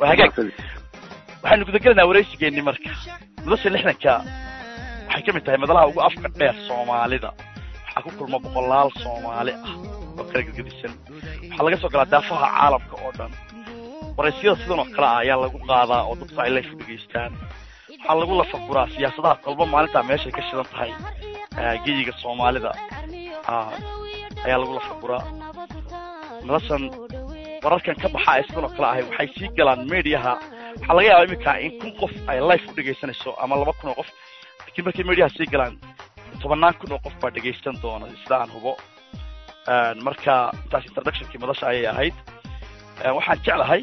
waa hagaag waxaynu gudagelanaa waraysigeeni marka madasha lixdanka waxay ka mid tahay madalaha ugu afka dheer soomaalida waxaa ku kulma boqolaal soomaali ah oo kala gedgedisan waxaa laga soo galaa daafaha caalamka oo dhan waraysiyada sidan oo kale ah ayaa lagu qaadaa oo dadku ay life u dhegaystaan waxaa lagu lafaguraa siyaasadaha kolba maalintaa meeshay ka shidan tahay geyiga soomaalida ayaa lagu lafaguraa madashan wararkan ka baxa ee sidan oo kale ahay waxay sii galaan mediaha waxaa laga yaabaa iminka in kun qof ay life u dhegaysanayso ama laba kun oo qof lakiin markay mediaha sii galaan tobannaan kun oo qof baa dhegaysan doona sida aan hubo marka intaas introductionkii madasha ayay ahayd waxaan jeclahay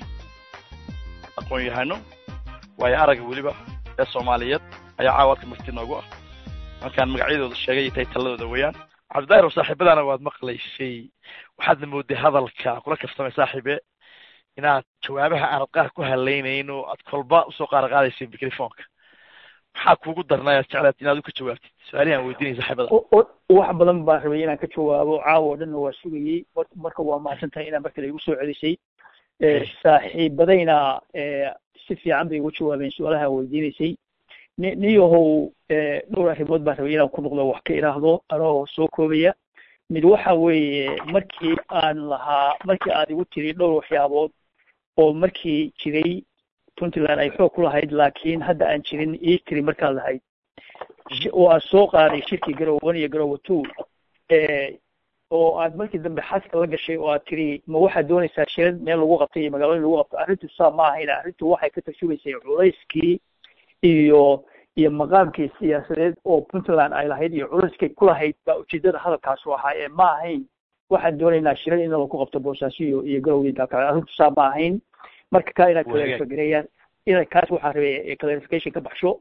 aqoon yahano waayo araga weliba ee soomaaliyeed ayaa caawadka marti noogu ah markaan magacyadooda sheegay iyo taytaladooda weeyaan cabdidaahir oo saaxiibadaana waad maqlaysay waxaadna mooday hadalka kula kaftamay saaxiibe inaad jawaabaha aanad qaar ku hadlaynayn oo aad kolba usoo qaar qaadaysay microfonka maxaa kuugu darnay aad jeclaad inaad u ka jawaabtid su-aalihi aan weydiinay saaxiibada wax badan baan rabay inaan ka jawaabo caawa o dhanna waa sugayey marka waa mahadsan tahay inaa markale igu soo celisay saaxiibadayna si fiican bay ugu jawaabeen su-aalaha weydiinaysay ni niyahow dhowr arrimood baan rabay inaan ku noqdo wax ka idhaahdo anoo soo koobaya mid waxa weeye markii aan lahaa markii aad igu tiri dhowr waxyaabood oo markii jiray puntland ay xoog ku lahayd laakiin hadda aan jirin ii tiri markaad lahayd oo aad soo qaaday shirkii garowe one iyo garowe two oo aad markii dambe xaska la gashay oo aad tiri ma waxaad doonaysaa shirad meel lagu qabtay iyo magaalooyin lagu qabto arrintu saa ma ahayna arrintu waxay ka tarjumaysay culayskii iyo iyo maqaamkii siyaasadeed oo puntland ay lahayd iyo culayskay ku lahayd baa ujeedada hadalkaasu ahaa ee ma ahayn waxaan doonaynaa shirad in lagu qabto boosaaso iyo iyo garowe dalka arrintu saa ma ahayn marka kaa inaad clarifigareeyaan ina kaas waxaa rabay clarification ka baxsho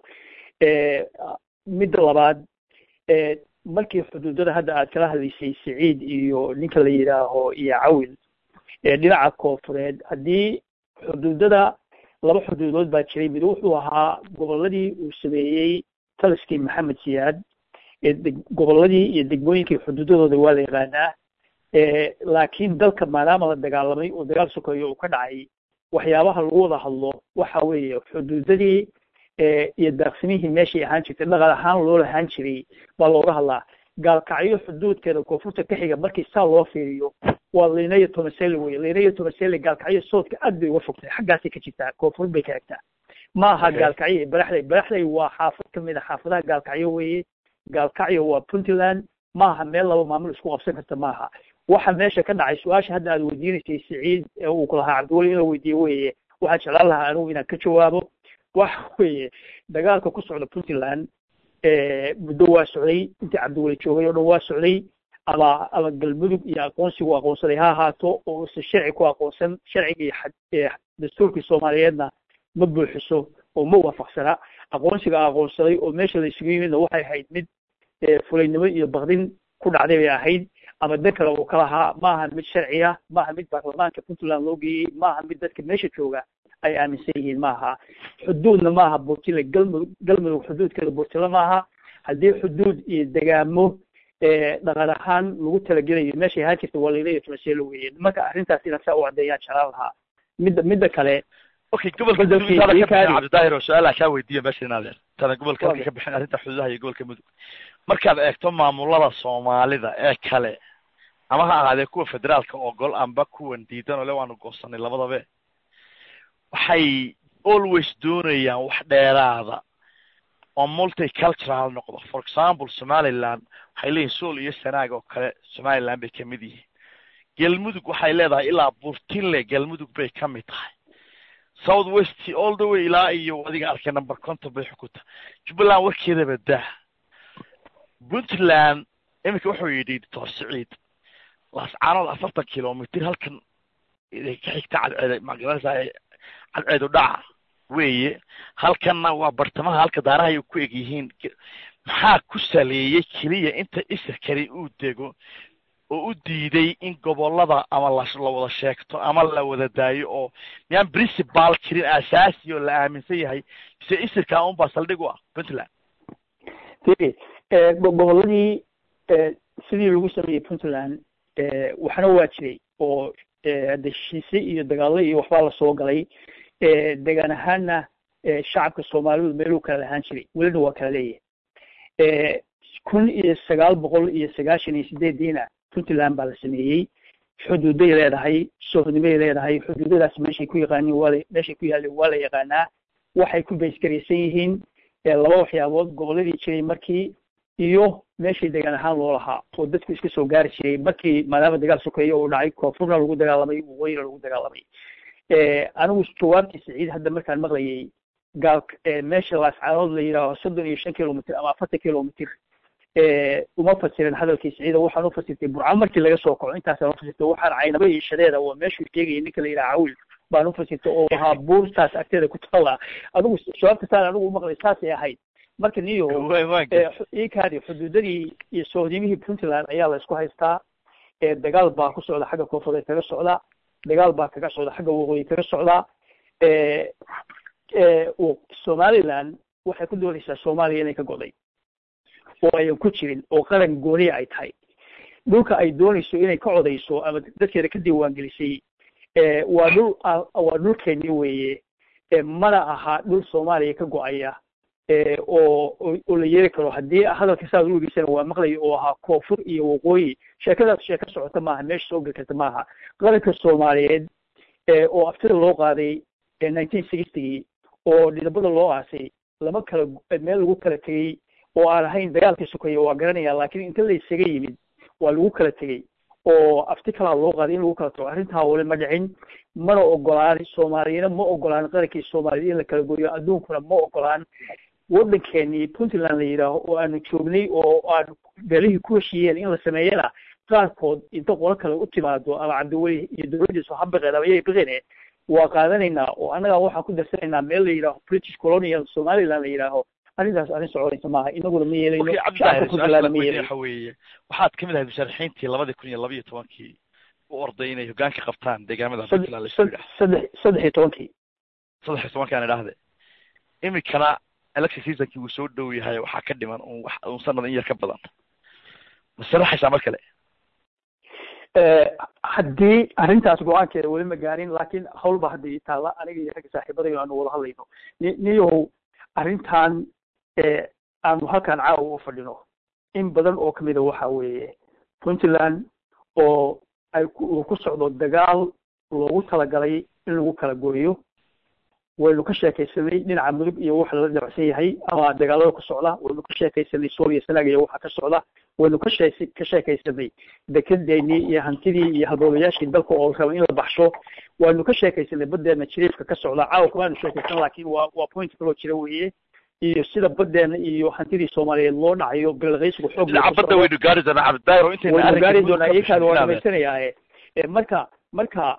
midda labaad markii xuduudada hadda aad kala hadlaysay siciid iyo ninka la yidhaaho iyo cawil dhinaca koofureed haddii xuduudada laba xuduudood baa jiray mid wuxuu ahaa goboladii uu sameeyey taliskii maxamed siyaad goboladii iyo degmooyinkii xuduudadooda waa la yaqaanaa laakiin dalka maadaama la dagaalamay oo dagaal sokeeyo uu ka dhacay waxyaabaha lagu wada hadlo waxa weeye xuduudadii iyo daaqsimihii meeshay ahaan jirtay dhaqan ahaan loo lahaan jiray baa looga hadlaa gaalkacyo xuduudkeeda koonfurta ka xiga markii saa loo fiiriyo waa lina iyo tomasele weye lina iyo tomasele gaalkacyo soodka aad bay uga fogtay xaggaasay ka jirtaa koonfur bay ka xigtaa ma aha gaalkacyo iyo baraxley baraxley waa xaafad kamid a xaafadaha gaalkacyo weeye gaalkacyo waa puntland ma aha meel laba maamul isku qabsan karta ma aha waxa meesha ka dhacay su-aasha hadda aad weydiinaysay siciid ee uu ku lahaa cabdiweli inuu weydiiye weye waxaan jeclaan lahaa anigu inaan ka jawaabo waxa weeye dagaalka ku socda puntland muddo waa socday intii cabdiweli joogay oo dhan waa socday ama ama galmudug iyo aqoonsigu aqoonsaday ha ahaato oo use sharci ku aqoonsan sharciga iyo dastuurkii soomaaliyeedna ma buuxiso oo ma waafaqsana aqoonsiga aqoonsaday oo meesha la isugu yimidna waxay ahayd mid fulaynimo iyo bakdin ku dhacday bay ahayd ama dan kale uu ka lahaa maaha mid sharciya maaha mid baarlamaanka puntland loo geeyey maaha mid dadka meesha jooga ay aaminsan yihiin maaha xuduudna maaha burtile galmudug galmudug xuduudkeeda burtile maaha haddii xuduud iyo degaamo dhaqan ahaan lagu talagelayo meeshay ahaan jirta waa layla iyo tumaselo weeye marka arrintaas inaan saa u caddeeyaan jeclaan lahaa midda midda kale okay gobolka mudug cabdidaahir oo su-aalaha kaa weydiiya meesha inaad tana gobolka halka ka bixin arrinta xuduudaha iyo gobolka mudug markaad eegto maamulada soomaalida ee kale ama ha ahaadee kuwa federaalka ogol amba kuwan diidan oo le waanu goosanay labadabe waxay always doonayaan wax dheeraada oo multicultural noqdo for example somaliland waxay leeyihin sool iyo sanaag oo kale somaliland bay kamid yihiin galmudug waxay leedahay ilaa burtinle galmudug bay kamid tahay south west all the way ilaa iyo adiga arkay number conton bay xukunta jubbaland warkeedaba dah puntland iminka wuxuu yidhi doctor siciid laascaanood afartan kilomitr halkan ka xigta cadceed magaranaysaa cadceedu dhaca weeye halkanna waa bartamaha halka daaraha ay ku eg yihiin maxaa ku saleeyey keliya inta isirkani uu dego oo u diiday in gobolada ama la la wada sheegto ama la wada daayo oo miyaan principal jirin asaasi oo la aaminsan yahay mise isirka unbaa saldhig u ah puntland firi goboladii sidii lagu sameeyey puntland waxna waa jiray oo heshiise iyo dagaalo iyo waxbaa lasoo galay degaan ahaanna shacabka soomaalidu meeluu kala lahaan jiray welina waa kala leeyahay kun iyo sagaal boqol iyo sagaashan iyo sideediina puntland baa la sameeyey xuduuday leedahay sohdimay leedahay xuduudadaas meeshay ku yaqaanin waa meeshay ku yaalleen waa la yaqaanaa waxay ku baysgaraysan yihiin laba waxyaabood goboladii jiray markii iyo meeshii degaan ahaan loo lahaa oo dadku iska soo gaari jiray markii maadaama dagaal sokeeyo uu dhacay koonfurna lagu dagaalamay waqooyina lagu dagaalamay anigu jawaabtii siciid hadda markaan maqlayay gaal meesha laascaanood la yidhaaho soddon iyo shan kilomitr ama afartan kilomitr uma fasirin hadalkii siciida waxaan u fasirtay burco markii laga soo kaco intaasaan ufasirtay waxaan caynaba iyo shadeeda waa meeshuu sheegayay ninka la yidhaha cawil baan ufasirtay oo ahaa buurtaas agteeda ku taala adigu jawaabta saan anigu umaqlay saasay ahayd marka niyo ikaadi xuduudadii iyo sohdimihii puntland ayaa la isku haystaa dagaal baa ku socda xagga koonfureed kaga socda dagaal baa kaga socda xagga waqooyi kaga socda somaliland waxay ku doonaysaa soomaaliya inay ka goday oo ayan ku jirin oo qaran gooniya ay tahay dhulka ay doonayso inay ka codayso ama dadkeeda ka diiwaangelisay waa dhul waa dhulkeeni weeye mana aha dhul soomaaliya ka go-aya oo oo la yeeri karo haddii hadalka saad u egeysana waa maqlaya oo ahaa koonfur iyo waqooyi sheekadaas sheeko socota maaha meesha soo geli karta maaha qaranka soomaaliyeed oo aftida loo qaaday nineteen sixtygii oo dhidabada loo aasay lama kala meel lagu kala tegey oo aan ahayn dagaalkii sokeeya waa garanaya laakiin inta la isaga yimid waa lagu kala tegey oo afti kalaa loo qaaday in lagu kala tago arrintaa wali ma dhicin mana ogolaan soomaaliyana ma ogolaan qarankii soomaaliyed in la kala gooyo adduunkuna ma ogolaan waddankeenii puntland la yidhaaho oo aanu joognay oo aanu beelihii ku heshiiyeen in la sameeyana qaarkood inta qolo kale u timaado ama cabdiweli iyo dowladdiisu ha biqeen ama yay biqine waa qaadanaynaa oo annagaa waxaan ku darsanaynaa meel la yidhaaho british colonial somaliland la yidhaaho arrintaas arrin soconaysa maaha inaguna ma yeelayno cabdidaahir su-aasha waxa weeye waxaad kamid ahayd musharaxiintii labadii kun iyo laba iyo tobankii u orday inay hoggaanka qabtaan deegaamada puntland laisku yidhaah saddex saddex iyo tobankii saddex iyo tobankii aan idhaahde imikana election seasonkii wuu soo dhow yahay waxaa ka dhiman un wax un sanad in yar ka badan ma sharaxaysaa mar kale haddii arrintaas go-aankeeda weli ma gaarin laakiin hawl ba hadda ii taalla aniga iyo ragga saaxiibadayno aanu wada hadlayno ni niyow arrintan aanu halkaan caawa u fadhino in badan oo kamida waxa weeye puntland oo ay uu ku socdo dagaal loogu talagalay in lagu kala gooyo waynu ka sheekaysanay dhinaca mudug iyo waxa lala dabacsan yahay ama dagaalada ku socda waynu ka sheekaysanay suuriya sanaag iyo waxa ka socda waynu ka shee ka sheekaysanay dekedeennii iyo hantidii iyo halboobayaashii dalka oo raba in la baxsho waynu ka sheekaysanay badeena jiriifka ka socda caawa kumaanu sheekaysan laakiin waa waa point kaloo jira weeye iyo sida badeena iyo hantidii soomaaliyeed loo dhacayo bilaqaysigu xoog badda waynu gaari doonaa cabdidaahir intayna waynu gaari doonaa iyakaada waa dhamaysanayaaye marka marka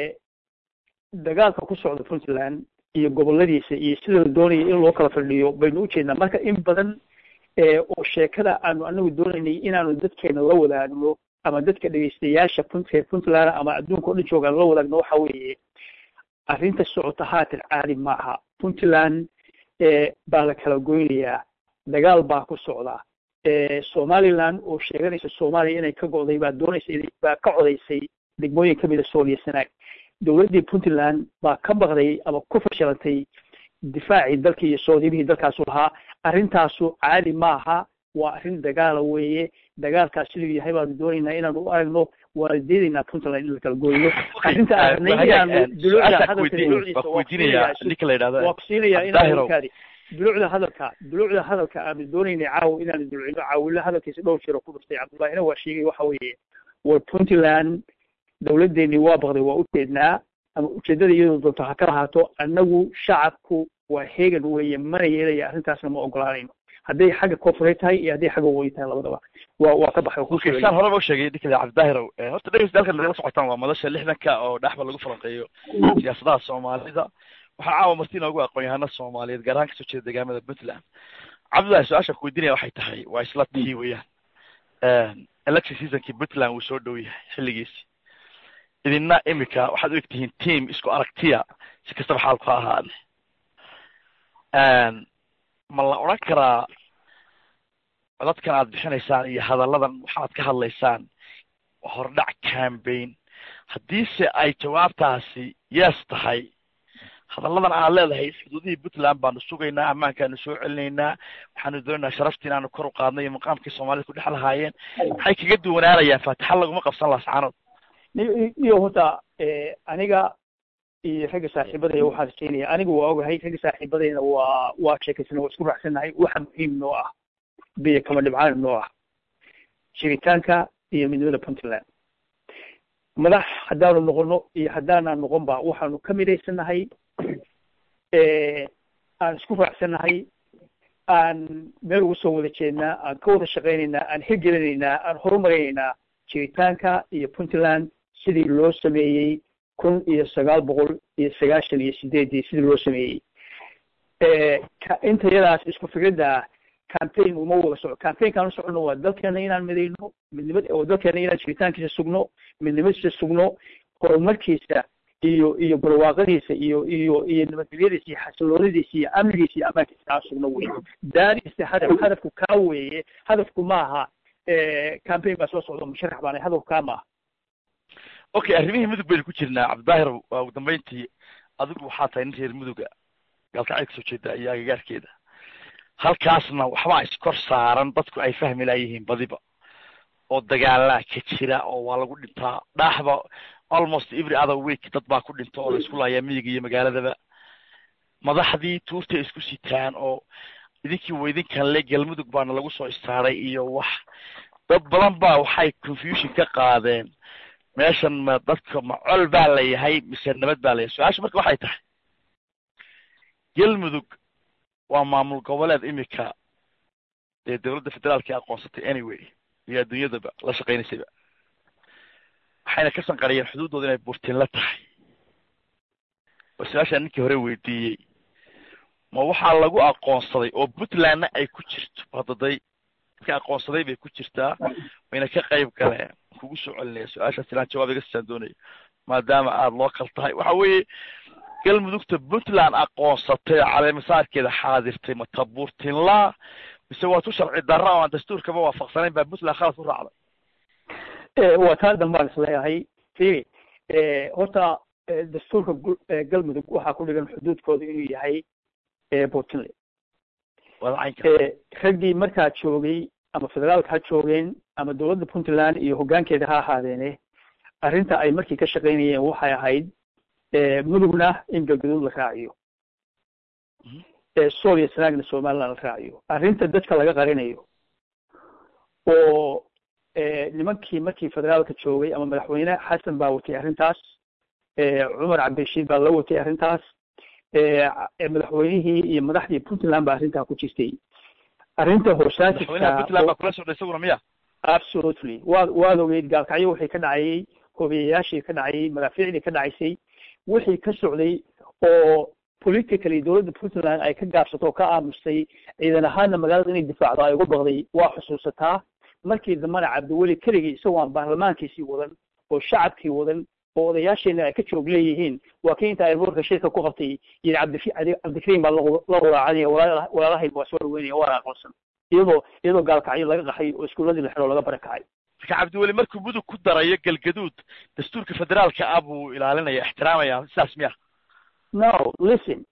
dagaalka ku socda puntland iyo goboladiisa iyo sida la doonaya in loo kala fadhiyo baynu ujeednaa marka in badan oo sheekada aanu anagu doonaynay inaanu dadkeena la wadaagno ama dadka dhegeystayaasha punt puntland ama adduunka o dhan joogaan la wadaagno waxa weeye arrinta socota haatan caadi maaha puntland baa la kala goynayaa dagaal baa ku socda somaliland oo sheeganaysa soomaaliya inay ka go'day baa doonaysa baa ka codaysay degmooyin kamida sooliya sanaag dowladdii puntland baa ka baqday ama ku fashilantay difaacii dalkii iyo soodimihii dalkaasu lahaa arrintaasu caadi maaha waa arrin dagaala weeye dagaalkaas siduu yahay baanu doonaynaa inaanu u aragno waana diidaynaa puntland in la kala gooyo arrinta aragnay inaanu dulucda hadalka dulucdiisa waa ku siinayaa inaankaadi dulucda hadalka dulucda hadalka aanu doonaynay caawo inaanu dulcino caawilo hadalkiisa dhowr jiro ku dhuftay cabdullahina waa sheegay waxa weeye war puntland dowladdeeni waa baqday waa ujeednaa ama ujeedada iyadoo doonto ha ka lahaato annagu shacabku waa heegan weeye mana yeelaya arrintaasna ma ogolaanayno hadday xagga koonfureed tahay iyo hadday xagga waqooyi tahay labadaba waa waa ka baxay saan horeba usheegay ninkale cabdidaahirow horta dhegeysta halkan nagala socotaan waa madasha lixdanka oo dhaxba lagu falanqeeyo siyaasadaha soomaalida waxaa caawa marti inoogu aqoon yahana soomaaliyeed gaar ahaan kasoo jeeda deegaamada puntland cabdillahi su-aasha ku weydiinaya waxay tahay waa isla tii weeyaan election seasonkii puntland wuu soo dhow yahay xilligiisi idina imika waxaad u eg tihiin team isku aragtiya si kastaba xaalku ha ahaade ma la odran karaa codadkan aad bixinaysaan iyo hadalladan waxaad ka hadlaysaan hordhac cambaign haddiise ay jawaabtaasi yes tahay hadalladan aad leedahay xuduudihii puntland baanu sugaynaa ammaankaanu soo celinaynaa waxaanu doonaynaa sharaftii inaanu kor u qaadnay iyo maqaamkii soomaalida ku dhex lahaayeen maxay kaga duwanaanayaan faatixa laguma qabsan laascaanood iyo horta aniga iyo ragga saaxiibadaya waxaan rajaynaya aniga waa ogahay ragga saaxiibadayna waa waa sheekaysana waa isku raacsannahay waxa muhiim noo ah biyo kama dhibcaan noo ah jiritaanka iyo midnimada puntland madax haddaanu noqono iyo haddaanaan noqon ba waxaanu ka midhaysanahay aan isku raacsannahay aan meel ugu soo wada jeednaa aan ka wada shaqaynaynaa aan hirgelinaynaa aan horumarinaynaa jiritaanka iyo puntland sidii loo sameeyey kun iyo sagaal boqol iyo sagaashan iyo sideedii sidii loo sameeyey intayadaas isku fikradda campaign uma wada soco campaignkaan u socono waa dalkeena inaan midayno midnimad oo dalkeena inaan jiritaankiisa sugno midnimadiisa sugno horumarkiisa iyo iyo barwaaqadiisa iyo iyo iyo nabadgelyadiisa iyo xasiloonadiisa iyo amnigiisa iyo amaankiisa aan sugno wey daarista hadaf hadafku kaa weeye hadafku maaha campaign baa soo socda musharax baana hadafku kaa maaha okay arrimihii mudug baynu ku jirnaa cabdidaahir waa ugu dambeyntii adigu waxaa tahay nin reer muduga gaalkacay kasoo jeeda iyo agagaarkeeda halkaasna waxbaa iskor saaran dadku ay fahmi laayihiin badiba oo dagaalaa ka jira oo waa lagu dhintaa dhaaxba almost every other week dad baa ku dhinta oo la isku laayaa miyiga iyo magaaladaba madaxdii tuurtay isku sitaan oo idinkii wa idinkan le galmudug baana lagu soo istaaray iyo wax dad badan baa waxay confusion ka qaadeen meeshan ma dadka ma col baa la yahay mise nabad baa la yahay su-aasha marka waxay tahay galmudug waa maamul goboleed imika ee dowladda federaalka aqoonsatay anyway iyo adduunyadaba la shaqaynaysayba waxayna ka sanqariyeen xuduuddooda inay burtinla tahay oo su-aashaa ninkii hore weydiiyey ma waxaa lagu aqoonsaday oo puntlandna ay ku jirto hadaday dadka aqoonsaday bay ku jirtaa wayna ka qayb galeen kugu soo celinaya su-aashaas ilaan jawaab iga siisaan doonaya maadaama aada loo kal tahay waxa weeye galmudugta puntland aqoonsatay caleemasaarkeeda xaadirtay ma tabuurtinlaa mise waa tu sharci darra oo aan dastuurkaba waafaqsanayn baa puntland khalad ku raacday waa taa dambaan isleeyahay firi horta dastuurka galmudug waxaa ku dhigan xuduudkooda inuu yahay puntland raggii markaa joogay ama federaalka ha joogeen ama dowladda puntland iyo hoggaankeeda ha ahaadeene arrinta ay markii ka shaqaynayeen waxay ahayd mudugna in galgaduud la raaciyo sool iyo sanaagna somaliland la raaciyo arrinta dadka laga qarinayo oo nimankii markii federaalka joogay ama madaxweyne xasan baa watay arrintaas cumar cabdirashiid baa la watay arrintaas madaxweynihii iyo madaxdii puntland baa arrintaa ku jirtay arrinta horsaaisaguna miya absolutely waad waad ogeyd gaalkacyo waxay ka dhacayay hobiyayaashii ka dhacayay madaafiicdii ka dhacaysay wixii ka socday oo politically dowladda puntland ay ka gaabsato oo ka aamustay ciidan ahaanna magaalada inay difaacdo ay ugu baqday waa xusuusataa markii dambana cabdiweli keligii isagoo aan baarlamaankiisii wadan oo shacabkii wadan oo odayaasheena ay ka joog leeyihiin waa kii inta airbortka shirka ku qabtay yidhi cabdi cabdikariim baa la waraacadaya walaalahayn waa soo dhaweynaya waana aqoonsan iyadoo iyadoo gaalkacyo laga qaxay oo iskuuladii la xidho laga barakacay marka cabdiweli markuu mudug ku darayo galgaduud dastuurka federaalka ah buu ilaalinaya ixtiraamaya sidaas miya no listen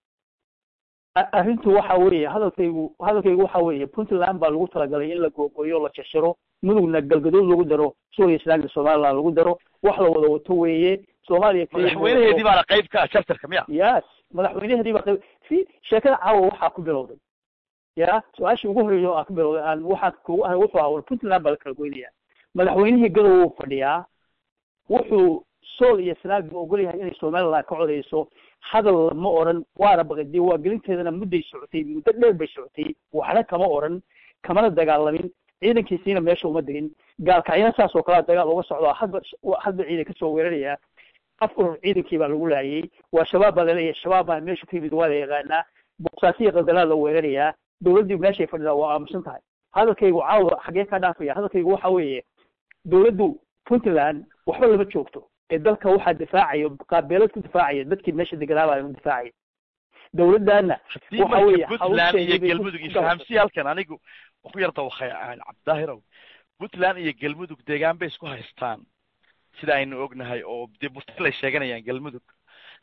arrintu waxa weeye hadalkaygu hadalkaygu waxa weeye puntland baa lagu talagalay in la googoyo la jashiro mudugna galgaduud lagu daro suuriya islaamka somaliland lagu daro wax la wada wato weeye soomaaliya madaxweynaheedii baana qayb ka ah charterka miya yes madaxweynaheedii baa qayb si sheekada caawa waxaa ku bilowday ya su-aashii ugu horreeya aa ku bilowday aan waxaan kugu ahay wuxuu ahaa war puntland baa la kala goynaya madaxweynihii gadow wuu fadhiyaa wuxuu sool iyo sanaag buu ogol yahay inay somaliland ka codayso hadal lama oran waana baqadi waa gelinteedana mudday socotay muddo dheer bay socotay waxna kama oran kamana dagaalamin ciidankiisiina meesha uma degin gaalkacyana saas oo kalea dagaal uga socdaa hadba hadba ciidan kasoo weeraraya af urur ciidankii baa lagu laayay waa shabaab baa laleeyahay shabaab baa meesha ku yimid waa la yaqaanaa boqsaasiya qaldalaad la weerarayaa dowladdii meeshay fadhidaa waa aamusan tahay hadalkaygu caawa xagee kaa dhaafaya hadalkaygu waxa weeye dowladdu puntland waxba lama joogto ee dalka waxaa difaacayo qaabeelad ku difaacaya dadkii meesha deganaabaa difaacaya dowladdaana waxa weeye puntland iyo galmudug isfahamsi halkan anigu ku yarta wakay cabdidaahirow puntland iyo galmudug deegaan bay isku haystaan sida aynu ognahay oo dee burtilay sheeganayaan galmudug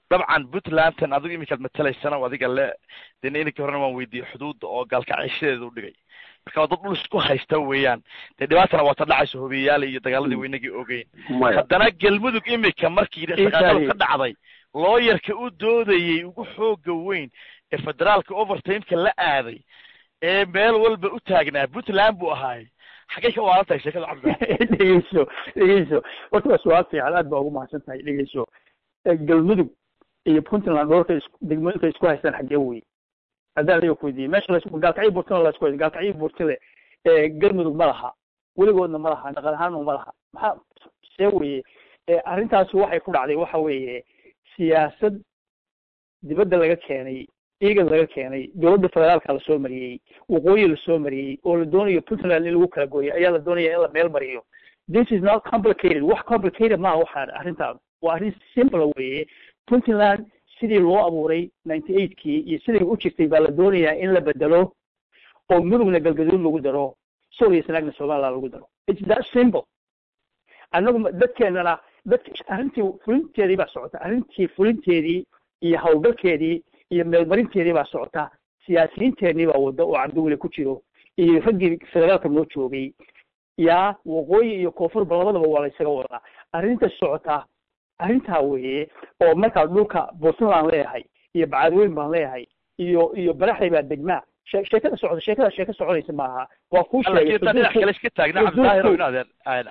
dabcan puntlandan adigu iminkaad matalaysana adiga le dena inankii horena waan weydiiyey xuduudda oo gaalkaceyshadeeda u dhigay marka waa dad dhul isku haysta weeyaan dee dhibaatana waa ta dhacayso hobiyayaal iyo dagaaladii weynagii ogeyn haddana galmudug imika markii shaqaaqadu ka dhacday looyarka u doodayey ugu xooga weyn ee federaalka overtimeka la aaday ee meel walba u taagnaa puntland buu ahaay xaggay ka waalan tahay sheekada cabdi dhegeyso dhegeyso horta waa su-aal fiican aad baa ugu mahadsan tahay dhegeyso galmudug iyo puntland dhoorka is degmooyinka isku haystaan xaggee wey haddaan adiga kuweydiiyey meesha las gaalkacyo burtana la isku haysta gaalkacyo burtile galmudug ma laha weligoodna ma laha dhaqan ahaanna ma laha maxaa see weye arrintaasi waxay ku dhacday waxa weeye siyaasad dibadda laga keenay eagad laga keenay dowladda federaalka lasoo mariyey waqooyi lasoo mariyey oo la doonayo puntland in lagu kala gooyo ayaa la doonaya in la meel mariyo this is not complicated wax complicated maaha waxaan arrintaan waa arrin simple weeye puntland sidii loo abuuray ninety eightkii iyo siday u jirtay baa la doonayaa in la bedelo oo mudugna galgaduud lagu daro sooliya sanaagna somaliland lagu daro it's that simple annagu dadkeenana dadk arrintii fulinteedii baa socota arrintii fulinteedii iyo hawlgalkeedii iyo meelmarinteedii baa socota siyaasiyiinteenii baa wadda oo cabdiweli ku jiro iyo raggii federaalka noo joogay yaa waqooyi iyo koonfurba labadaba waa la ysaga wadaa arrinta socota arrintaa weeye oo markaa dhulka puntland leeyahay iyo bacadweyn baan leeyahay iyo iyo baraxday baa degmaa she sheekada socota sheekada sheeka soconaysa maaha waa kuu sheegay dhinac kale iska taagna cabdilaahi inaad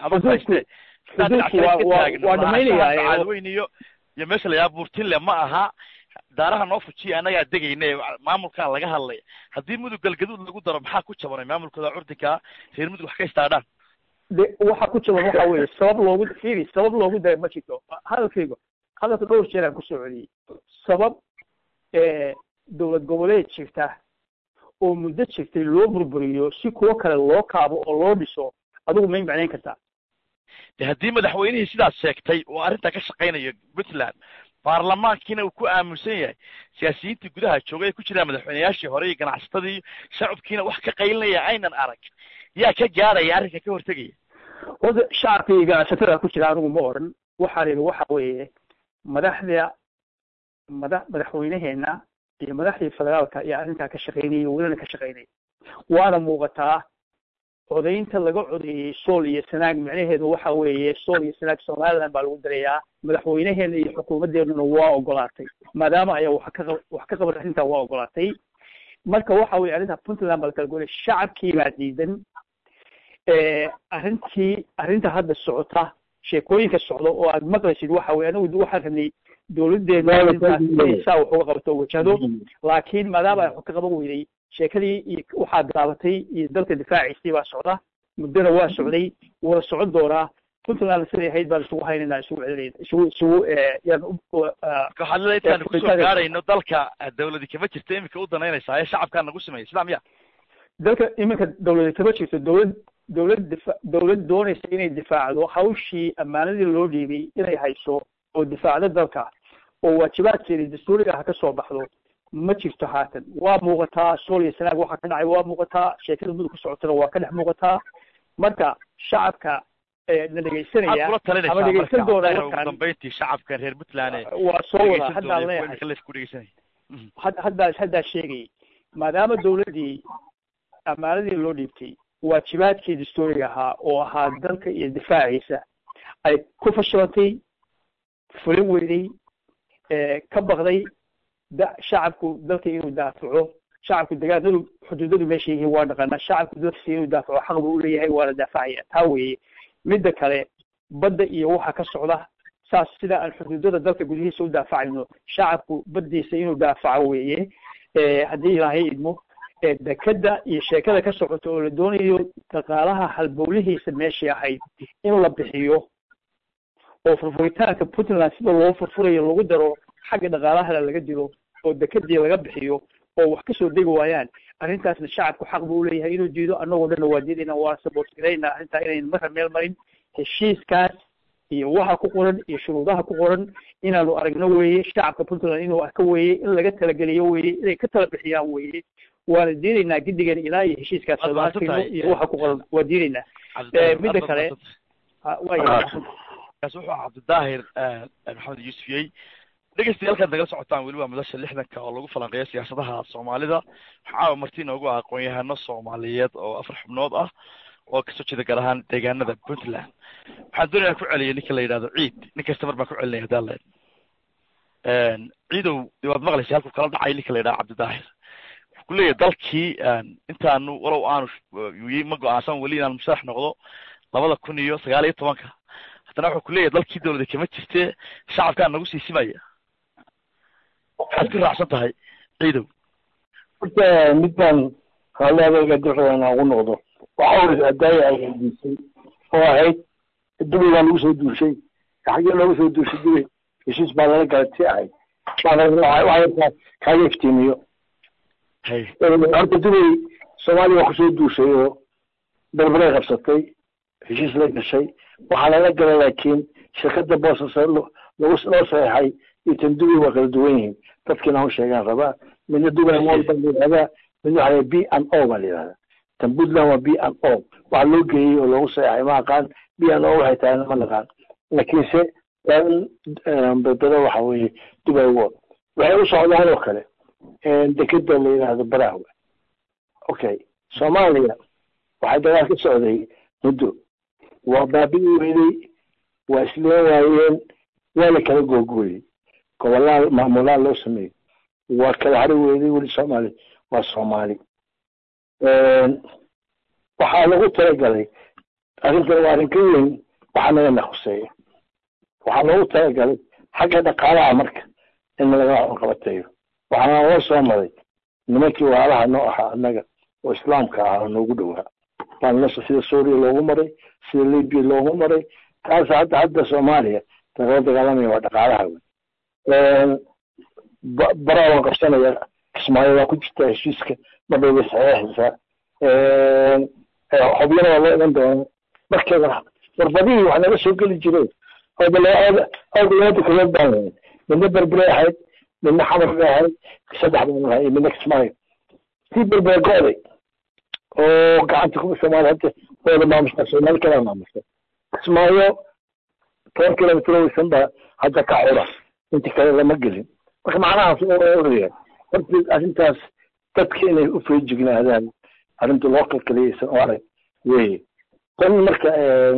waa dhamaynaya bacadweyn iyo iyo meesha la yaaba burtinle ma aha daaraha noo fujiya annagaa degayna maamulkaa laga hadlay haddii mudug galgaduud lagu daro maxaa ku jabanay maamulkooda curdinkaa reer mudug wax ka istaadhaan de waxa ku jaban waxa weeye sabab loogu fiiri sabab loogu daray ma jirto hadalkayga hadalka dhowr jeer aan kusoo celiyey sabab dowlad goboleed jirta oo muddo jirtay loo burburiyo si kuwo kale loo kaabo oo loo dhiso adigu may macnayn kartaa de haddii madaxweynihii sidaas sheegtay oo arrintaa ka shaqaynayo puntland baarlamaankiina uu ku aamusan yahay siyaasiyiintii gudaha joogay ay ku jiraan madaxweyneyaashii hore iyo ganacsatadii shacabkiina wax ka qaylinaya aynan arag yaa ka gaadhaya arrinka ka hortegaya horta shacabka iyo ganacsatada ku jira anigu ma oran waxaan idhi waxa weeye madaxda madax madaxweyneheena iyo madaxdii federaalka iyo arrintaa ka shaqaynayay welina ka shaqaynaya waana muuqataa codaynta laga codeeyey sool iyo sanaag micnaheedu waxa weeye sool iyo sanaag somaliland baa lagu darayaa madaxweyneheena iyo xukuumadeennuna waa ogolaatay maadaama ayaa wax ka wax ka qaban arrintaa waa ogolaatay marka waxa weye arrintaa puntland baa la kala golay shacabkii baa diidan arrintii arrinta hadda socota sheekooyinka socda oo aad maqlaysid waxa weye anigu waxaan rabnay dowladeena arrintaas inay saa wax uga qabato oo wajahdo laakiin maadaama ay wax ka qaban weyday sheekadii iyo waxaa bilaabatay iyo dalka difaaciisii baa socda muddona waa socday wada socon doonaa puntland siday ahayd baan isugu haynayna isugu celinayna isugu isugu yaan waxaad leedahay intaan kusoo gaarayno dalka dawladi kama jirto iminka u danaynaysaa ee shacabkaa nagu sameeyay sidaa miya dalka iminka dawladi kama jirto dawlad dawlad difa dawlad doonaysa inay difaacdo hawshii ammaanadii loo dhiibay inay hayso oo difaacdo dalka oo waajibaadkeedii dastuuriga ah ka soo baxdo ma jirto haatan waa muuqataa sool iyo sanaag waxaa ka dhacay waa muuqataa sheekada mudug ku socotana waa ka dhex muuqataa marka shacabka na dhegaysanaya ama dhegaysan doona ugu dambeyntii shacabka reer puntland waa soo wada haddaan leeyahay haddaan haddaan sheegay maadaama dawladdii ammaanadii loo dhiibtay waajibaadkii dastuuriga ahaa oo ahaa dalka iyo difaaciisa ay ku fashilantay fulin weyday ka baqday shacabku dalka inuu daafaco shacabku degaanadu xuduudadu meesha yihiin waa dhaqanaa shacabku dalkiisa inuu daafaco xaq buu uleeyahay waana daafacaya taa weeye midda kale badda iyo waxa ka socda saas sida aan xuduudada dalka gudihiisa u daafacayno shacabku baddiisa inuu daafaco weeye haddii ilaahay idmo dekada iyo sheekada ka socota oo la doonayo dhaqaalaha halbowlihiisa meeshii ahayd in la bixiyo oo furfuritaanka puntland sida loo furfurayo lagu daro xagga dhaqaalahana laga dilo oo dekadii laga bixiyo oo wax kasoo degi waayaan arrintaasna shacabku xaq buu uleeyahay inuu diido annagoo dhanna waa diidayna waa support garayna arrintaa inayn marka meel marin heshiiskaas iyo waxa ku qoran iyo shuruudaha ku qoran inaanu aragno weeye shacabka puntland inuu arko weeye in laga talageliyo weeye inay ka tala bixiyaan weeye waana diidaynaa gidigan ilaa iyo heshiiskaas arkayno iyo waxa ku qoran waa diidaynaa midda kale kaas wuxuu cabdidaahir maxamed yuusufiyey dhegeystayaal nagala socotaan weli waa madasha lixdanka oo lagu falanqeeyo siyaasadaha soomaalida waxaa marti inoogu ah aqoon-yahano soomaaliyeed oo afar xubnood ah oo kasoo jeeda gaar ahaan deegaanada puntland waxaan doonaya ku celiyay ninka la yidhahdo ciid nin kasta mar baan ku celinaya haddaan leen ciidow de waad maqlaysa halkuu kala dhacay ninka la yidhahdo cabdidaahir wuxuu ku leeyahay dalkii intaanu walow aanu ma go-aansan weli inaan musharax noqdo labada kun iyo sagaal iyo tobanka haddana wuxuu kuleeyahay dalkii dawlada kama jirte shacabkaa nagu siisimaya waxaad ku raacsan tahay ciidow horta mid baan hale adayga duxda inaan ugu noqdo waxa weye adaaya ay weydiisay oo ahayd dubay baa lagu soo duushay xaggee looga soo duushay dubay heshiis baa lala galay si ahayd kaaga iftiimiyo horta dubay soomaaliya waa kusoo duushay oo berberay qabsatay heshiis la gashay waxaa lala galay laakiin shirkada boosas lagu loo saxeexay iyo tan dubay waa kala duwan yihiin dadkiina u sheegaan rabaa midna dubay mol baa la yidhahdaa midna waxaa b n o baa la yidhahdaa tan puntland waa b n o waxaa loo geeyey oo loogu saxeexay ma aqaan b n o waxay tahay ma naqaan laakiinse berbera waxa weeye dubay wod waxay u socdaan oo kale dekeda la yidhaahdo barahwe okay soomaaliya waxay dagaal ka socday muddo waa baabi'i weynay waa isleen waayeen waa la kala googooyey gobolaa maamulaa loo sameeyey waa kala hari weynay weli soomaali waa soomaali waxaa lagu talagalay arrintan waa arrin ka weyn waxaa naga naquseeya waxaa loogu talagalay xagga dhaqaalaha marka in laga qabateeyo waxaana loo soo maray nimankii waalaha noo ahaa annaga oo islaamka ahaa oo noogu dhowaa baana sida suuriya loogu maray sida libya loogu maray taas hadda hadda soomaaliya lagala dagaalamaya waa dhaqaalaha wey baraa waan qabsanaya kismaayo waa ku jirtaa heshiiska marbay bay saxeexaysaa xobyana waa loo iman doona markeeda warbadihii wax naga soo geli jireen awdalabada kalood baan lahayn midna berbere ahayd midna xamar bay ahayd saddex baan lahay iyo midna kismaayo tii berbere go'day oo gacanta ku soomaali hadda wada maamusha soomaali kalaa maamusha kismaayo toban kilomitr weysan baa hadda ka xura inti kale lama gelin marka macnahaas oraya horta arrintaas dadka inay u feejignaadaan arrinta loo kalkaliyaysan oo arag weye tan marka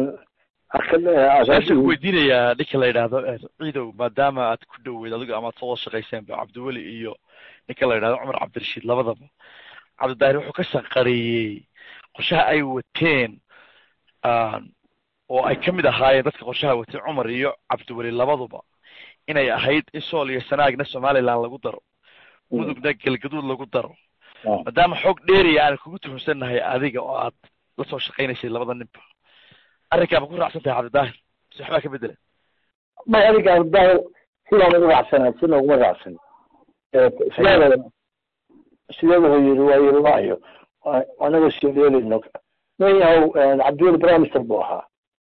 su weydiinayaa ninka la yidhaahdo ciidow maadaama aad ku dhoweyd adigo amaad soo wada shaqayseenba cabdiweli iyo ninka la yidhahdo cumar cabdirashiid labadaba cabdidaahir wuxuu ka shaqareeyey qorshaha ay wateen oo ay kamid ahaayeen dadka qorshaha watay cumar iyo cabdiweli labaduba inay ahayd in sool iyo sanaagna somaliland lagu daro mudugna galgaduud lagu daro maadaama xoog dheeriya aan kugu tuhunsannahay adiga oo aad la soo shaqaynaysay labada ninba arrinkaa ma ku raacsan tahay cabdidaahir mise waxbaa ka bedela may adiga cabdidaahir sidaan ugu raacsana sina uguma raacsan sideeda sideeda wuxuu yiri waa yiri waayo anaga sileelayno mayahow cabdiweli prime minister buu ahaa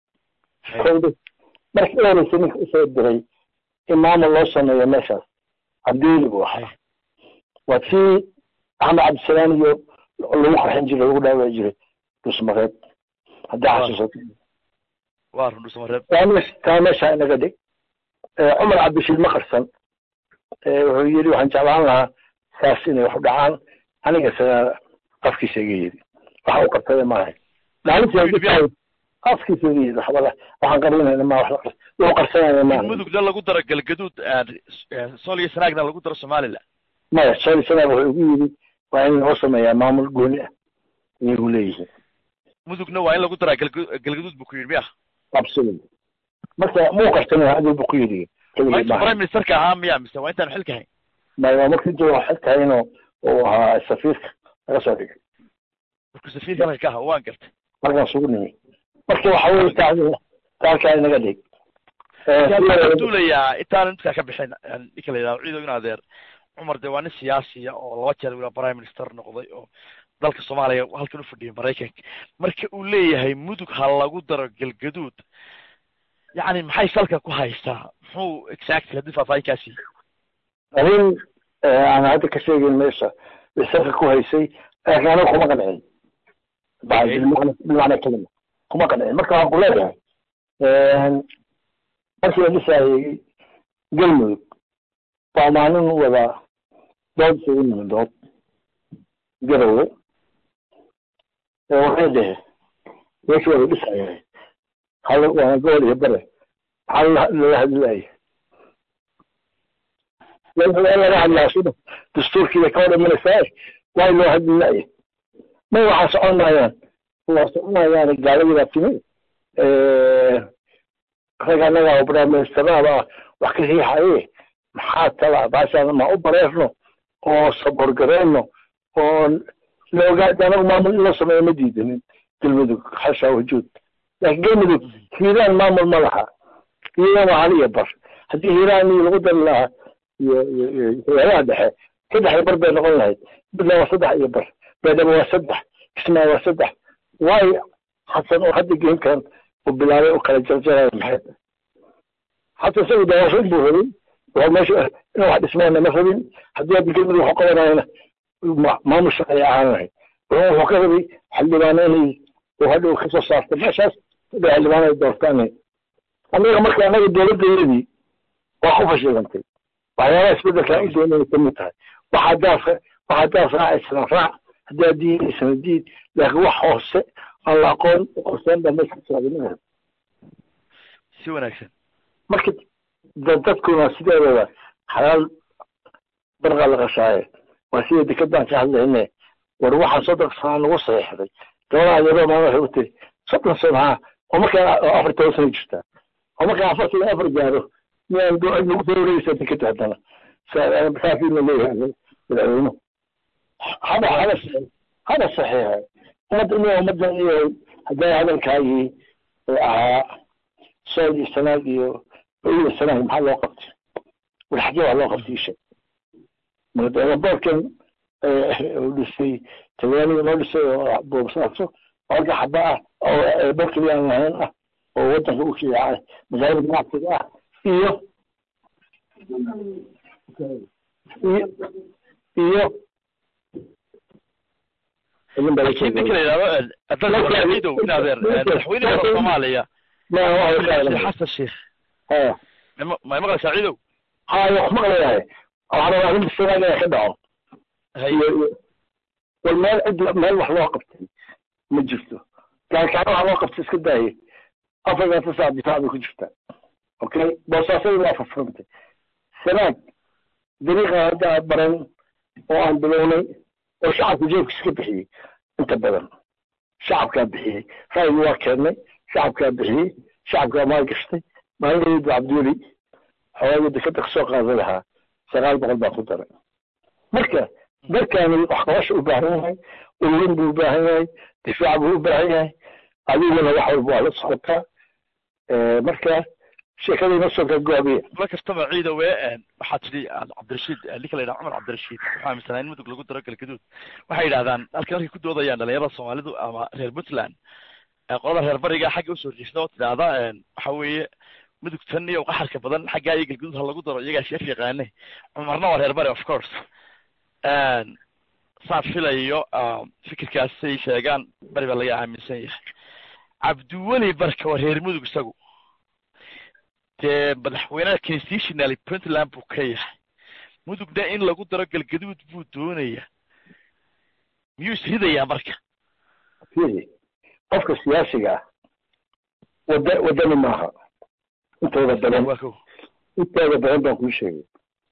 markii horeysa ninka usoo diray in maamul loo sameeyo meeshaas cabdiweli buu ahaa waa tii axmed cabdisalaam iyo lagu qarxin jiray lagu dhaawaci jiray dhusmareed haddaa xasuusato waa run dhusmareed taa meesha inaga dhig cumar cabdishiid ma qarsan wuxuu yidhi waxaan jeclaan lahaa saas inay wax u dhacaan aniga isaga afkiisa iga yidhi waxa u qarsaday maahay maalintii afkiisa iga yidhi waxba waxaan qarinayna ma wax wuxuu qarsanaya maaha mudugna lagu daro galgaduud sool iyo sanaagna lagu daro somaliland maya sool iyo sanaag wuxuu igu yidhi waa in loo sameeyaa maamul gooni ah iyagu leeyihiin mudugna waa in lagu daraa galgaduud buu ku yidhi miya absolutely marka muu qarsanaya hadii buu ku yidhi inta prime ministerka ahaa miya mise waa intaan xilka hayn maya markii inta waa xilka haynoo uu ahaa safiirka laga soo dhigay markuu safiirka halka ka ahaa waan gartay markaan sugu nimi marka waxa weye taacdina taalkaa inaga dhig duulayaa intaan midkaa ka bixin ninka la yidhahdo ciidow in adeer cumar dee waa nin siyaasiya oo laba jeer wila prime minister noqday oo dalka soomaaliya halkan u fadhiyay maraykanka marka uu leeyahay mudug ha lagu daro galgaduud yacni maxay salka ku haystaa muxuu exactly haddii faahfaahinkaasi arrin aan hadda ka sheegayn meesha bay salka ku haysay laakiin aniga kuma qancin bilmacna kelima kuma qancin marka waxaan ku leeyahay markii la dhisaayay galmudug baa maalin wadaa dood isugu nimid dood garowe waxay dhehe meesha waa la dhisaya hal waana gobol iyo bare maxaa lala hadlaya laga hadlaa sida dastuurkiiba ka hor imanaysaa waa loo hadlilaya ma waxaa socon maayaan waa soconayaan gaaladii timi rag annaga oo baraaministerada wax ka riixaye maxaa tala baashaan ma u bareerno oo saborgareyno oo laogaad anagu maamul in loo sameeyo ma diidanin galmudug xasha wujuud laakiin galmudug hiiraan maamul ma laha hiiraan waa hal iyo bar haddii hiiraan iyo lagu dari lahaa iyo hayadaha dhexe saddex iyo bar bay noqon lahayd midna waa saddex iyo bar beedhaba waa saddex kismaa waa saddex waayo xasan oo hadda geemkan uu bilaabay u kala jarjaraya maxay xasan isagu dawaashin buu rabay waa meesha in wax dhismayna ma rabin haddii hadda galmudug waxu qabanayana maamul shaqay ahaan lahayd wuxuu ka rabay xildhibaano inay uu hadhow kasoo saarta meeshaas saddex xildhibaano ay doortaan annaga marka annaga dowladdeedii waa ku fashilantay waxyaabaha isbedelka u doonaya kamid tahay waxaa daaf waxaa daaf raacaysana raac haddaa diidaysana diid laakiin wax hoose aan la aqoon uqorsoon baa meesha kasocda si wanaagsan marka dadkuna sideedaba xalaal barqa la qashaaye waa sida dekadaan ka hadlayne war waxaan soddon sana nagu saxiixday gabadha adeero maa waxay u tiri soddon sano ha oo markaa afar toban sano jirtaa oo markaa afartan iyo afar gaaro miyaan nagu soo wareegaysa dekada haddana saasina leeyahay madaxweynuhu hada hada hada saxiixa ummadda in ummadda iyo haddaa hadalkaagii ahaa sood iyo sanaag iyo iyo sanaag maxaa loo qabtay war xagee waa loo qabtay isha boorkan uu dhisay talyaaniga loo dhisay oo boobsaaso halka xaba ah oo boorkii aan lahayn ah oo wadanka u kiica magaalada ganacsiga ah iyo iyo iyo laakiin ninka la yidhahdo adalaidow in adeer madaxweynaha soomaaliya xasan sheekh ma maqlaysaa ciidow haya wax maqlayahay waxaan rabaa arrinta sanaag inay ka dhaco war meel cid meel wax loo qabtay ma jirto gaalkaan wax loo qabtay iska daaye afartan saac difaac bay ku jirtaa okay boosaasada waa fafurantay sanaag dariiqa hadda baran oo aan bilownay oo shacabka jeebkiisa ka bixiyey inta badan shacabkaa bixiyey ra'yigu waa keennay shacabkaa bixiyey shacabkaa maal gashtay maalinkeedu cabdiweli xoogaa dekada kasoo qaadan lahaa sagaal boqol baa ku daray marka dalkaani wax qabasha u baahan yahay ururin buu u baahan yahay difaac buu u baahan yahay adiguna wax walba waa la socotaa marka sheekadayna soo gagaabiya ma kastaba ciidowe waxaa tidhi cabdirashiid ninka la yidhaha cumar cabdirashiid wuxuu aaminsanaa in mudug lagu daro galgaduud waxay yidhahdaan halkii markay ku doodayaan dhalinyarada soomaalidu ama reer puntland qolada reer bariga xagga usoo riixda oo tidhaahda waxa weeye mudug tan iyo qaxarka badan xaggaa iyo galgaduud ha lagu daro iyagaa sheef yaqaane cumarna waa reer bari of course saan filayo fikirkaasay sheegaan bari baa laga aaminsan yahay cabdiweli barka waa reer mudug isagu dee madaxweynaha constitutionally puntland buu ka yahay mudugna in lagu daro galgaduud buu doonaya miyuu isridayaa marka qofka siyaasiga ah wada wadani maaha intooda badan intooda badan baan kuu sheegay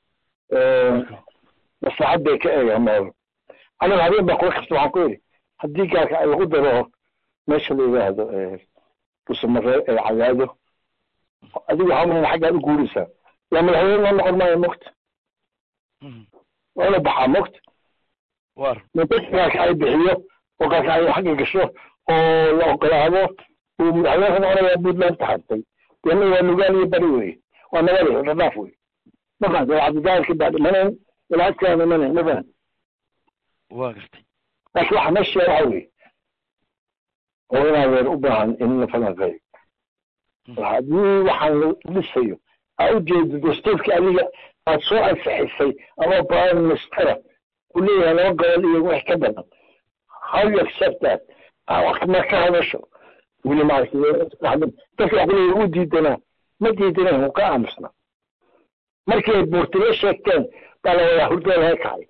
maslaxad bay ka eegaan meel aniga habeen baan kula kasta waxaan ku yidhi haddii gaalka ay lagu daro meesha la yidhaahdo dhusamare ee cadaado adigu waxaa umana xaggaad u guuraysaa yaa madaxweyne loo noqon maayo mogta waa ina baxaa mogta gaalka ay bixiyo oo gaalka ay xagga gasho oo la ogolaado uu madaxweyne ka noqonayaa puntland taxartay deena waa nugaan iyo bari wey waa nabada dhadhaaf wey ma fahamta waa cabdidaalka baa dhimanayn ilaadkaa dhimanayn ma fahamta waa gartay laakiin waxa meesha waxa wey oo inaadeer u baahan in la falanqeeyo haddii waxaan la dhisayo aa ujeedo dastuurkii adiga aad soo ansixisay ama prime ministera uu leeyahay laba gobol iyo wax ka badan how you accept that ma ka hadasho weli maaragtay dadka wax kuleeya u diidanaa ma diidanayn wuu ka aamusnaa markii ay buurtile sheegteen baa la wadaa hurdada laga kacay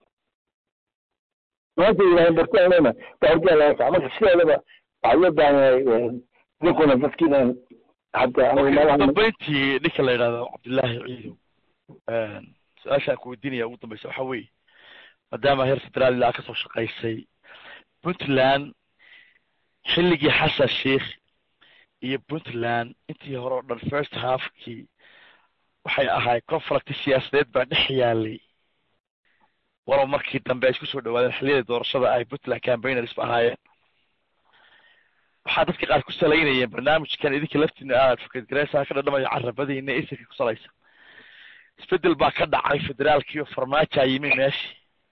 maanta yidhahdeen buurtile baa hurdada laga kacay marka sideedaba waxaa loo baahan yahay ninkuna dadkiinan hadda dambeyntii ninka la yidhahdo cabdullaahi ciidow su-aashaan ku weydiinaya ugu dambeysa waxa weeye maadaama heer federaal ilaa kasoo shaqaysay puntland xilligii xasan sheikh iyo puntland intii hore o dhan first halfkii waxay ahayd conflict siyaasadeed baa dhex yaalay walow markii dambe ay isku soo dhawaadeen xilliyadii doorashada ay puntland campaigners ba ahaayeen waxaa dadka qaar ku salaynayeen barnaamijkan idinka laftiina aad advocate gareysaa ka dhadhamaya carabadiina isirka ku salaysa isbedel baa ka dhacay federaalkii oo farmaaja yimi meeshii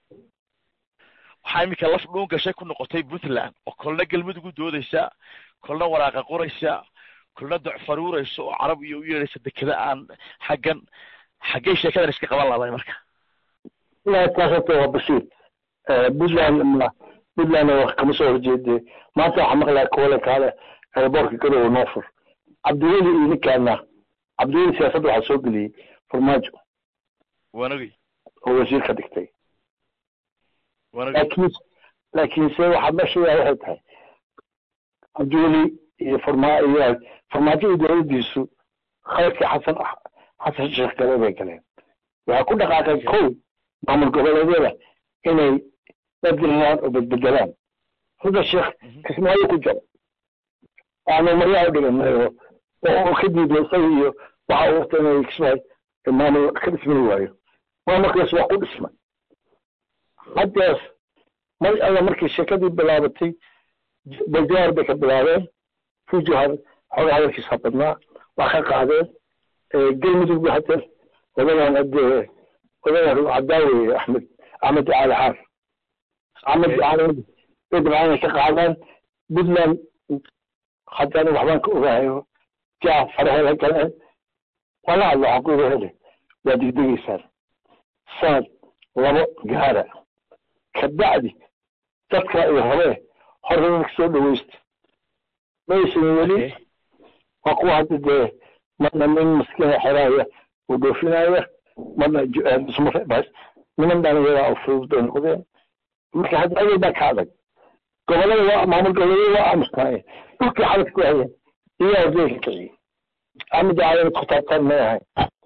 waxaa iminka laf dhuun gashay ku noqotay puntland oo kolna galmudug u doodaysa kolna waraaqa qoraysa kolna docfaruuraysa oo carab iyo u yeedhaysa dekeda aan xaggan xaggay sheekadan iska qaban laday marka taas horta waa basiir puntland puntland kama soo horjeede maanta waxaa maqlaya kole kaale airboortka garowe noofur cabdiweli iyo ninkaana cabdiweli siyaasadda waxaa soo geliyey farmaajo wanagi oo wasiir ka dhigtay wanagi laakiin laakiinse waxaa meeshayaa waxay tahay cabdiweli iyo farma iyo farmaajo iyo dowladdiisu khayrkii xasan xasan sheekh gale bay galeen waxay ku dhaqaaqeen kow maamul goboleedyada inay badgelinaan oo bedbedelaan hadda sheekh kismaayo ku jiro aanu maryaa u dhiganay oo oo ka diiday isaga iyo waxa uu wata inay kismaayo maamul ka dhismani waayo maamulkaas waa ku dhismay haddees mar alla markii sheekadii bilaabatay bajaar bay ka bilaabeen fujuhar xoogaa hadalkiisa badnaa waa ka qaadeen galmudug hadda odagan hadee odagan cadaawe axmed axmed cali xaar axmed cali bay dabcaan ka qaadaan puntland haddana waxbaan ka ogahayo jaa farahela galeen wala hadlo waxaan ku hele waa degdegaysaan sanad labo gaara kabacdi dadka iyo hore horena ka soo dhawaysta maysan weli waa kuwa hadda dee marna nin maskiina xeraaya uu dhoofinaya marna ismarebas niman dhalinyara oo fudud bay noqdeen marka hadda adal baa ka adag gobolada waa maamul goboleeda waa aamusnaayeen dhulkii xaladka ku hayeen iyaa ordeyka kiciyey axmed caadan kutaabtaan may ahayn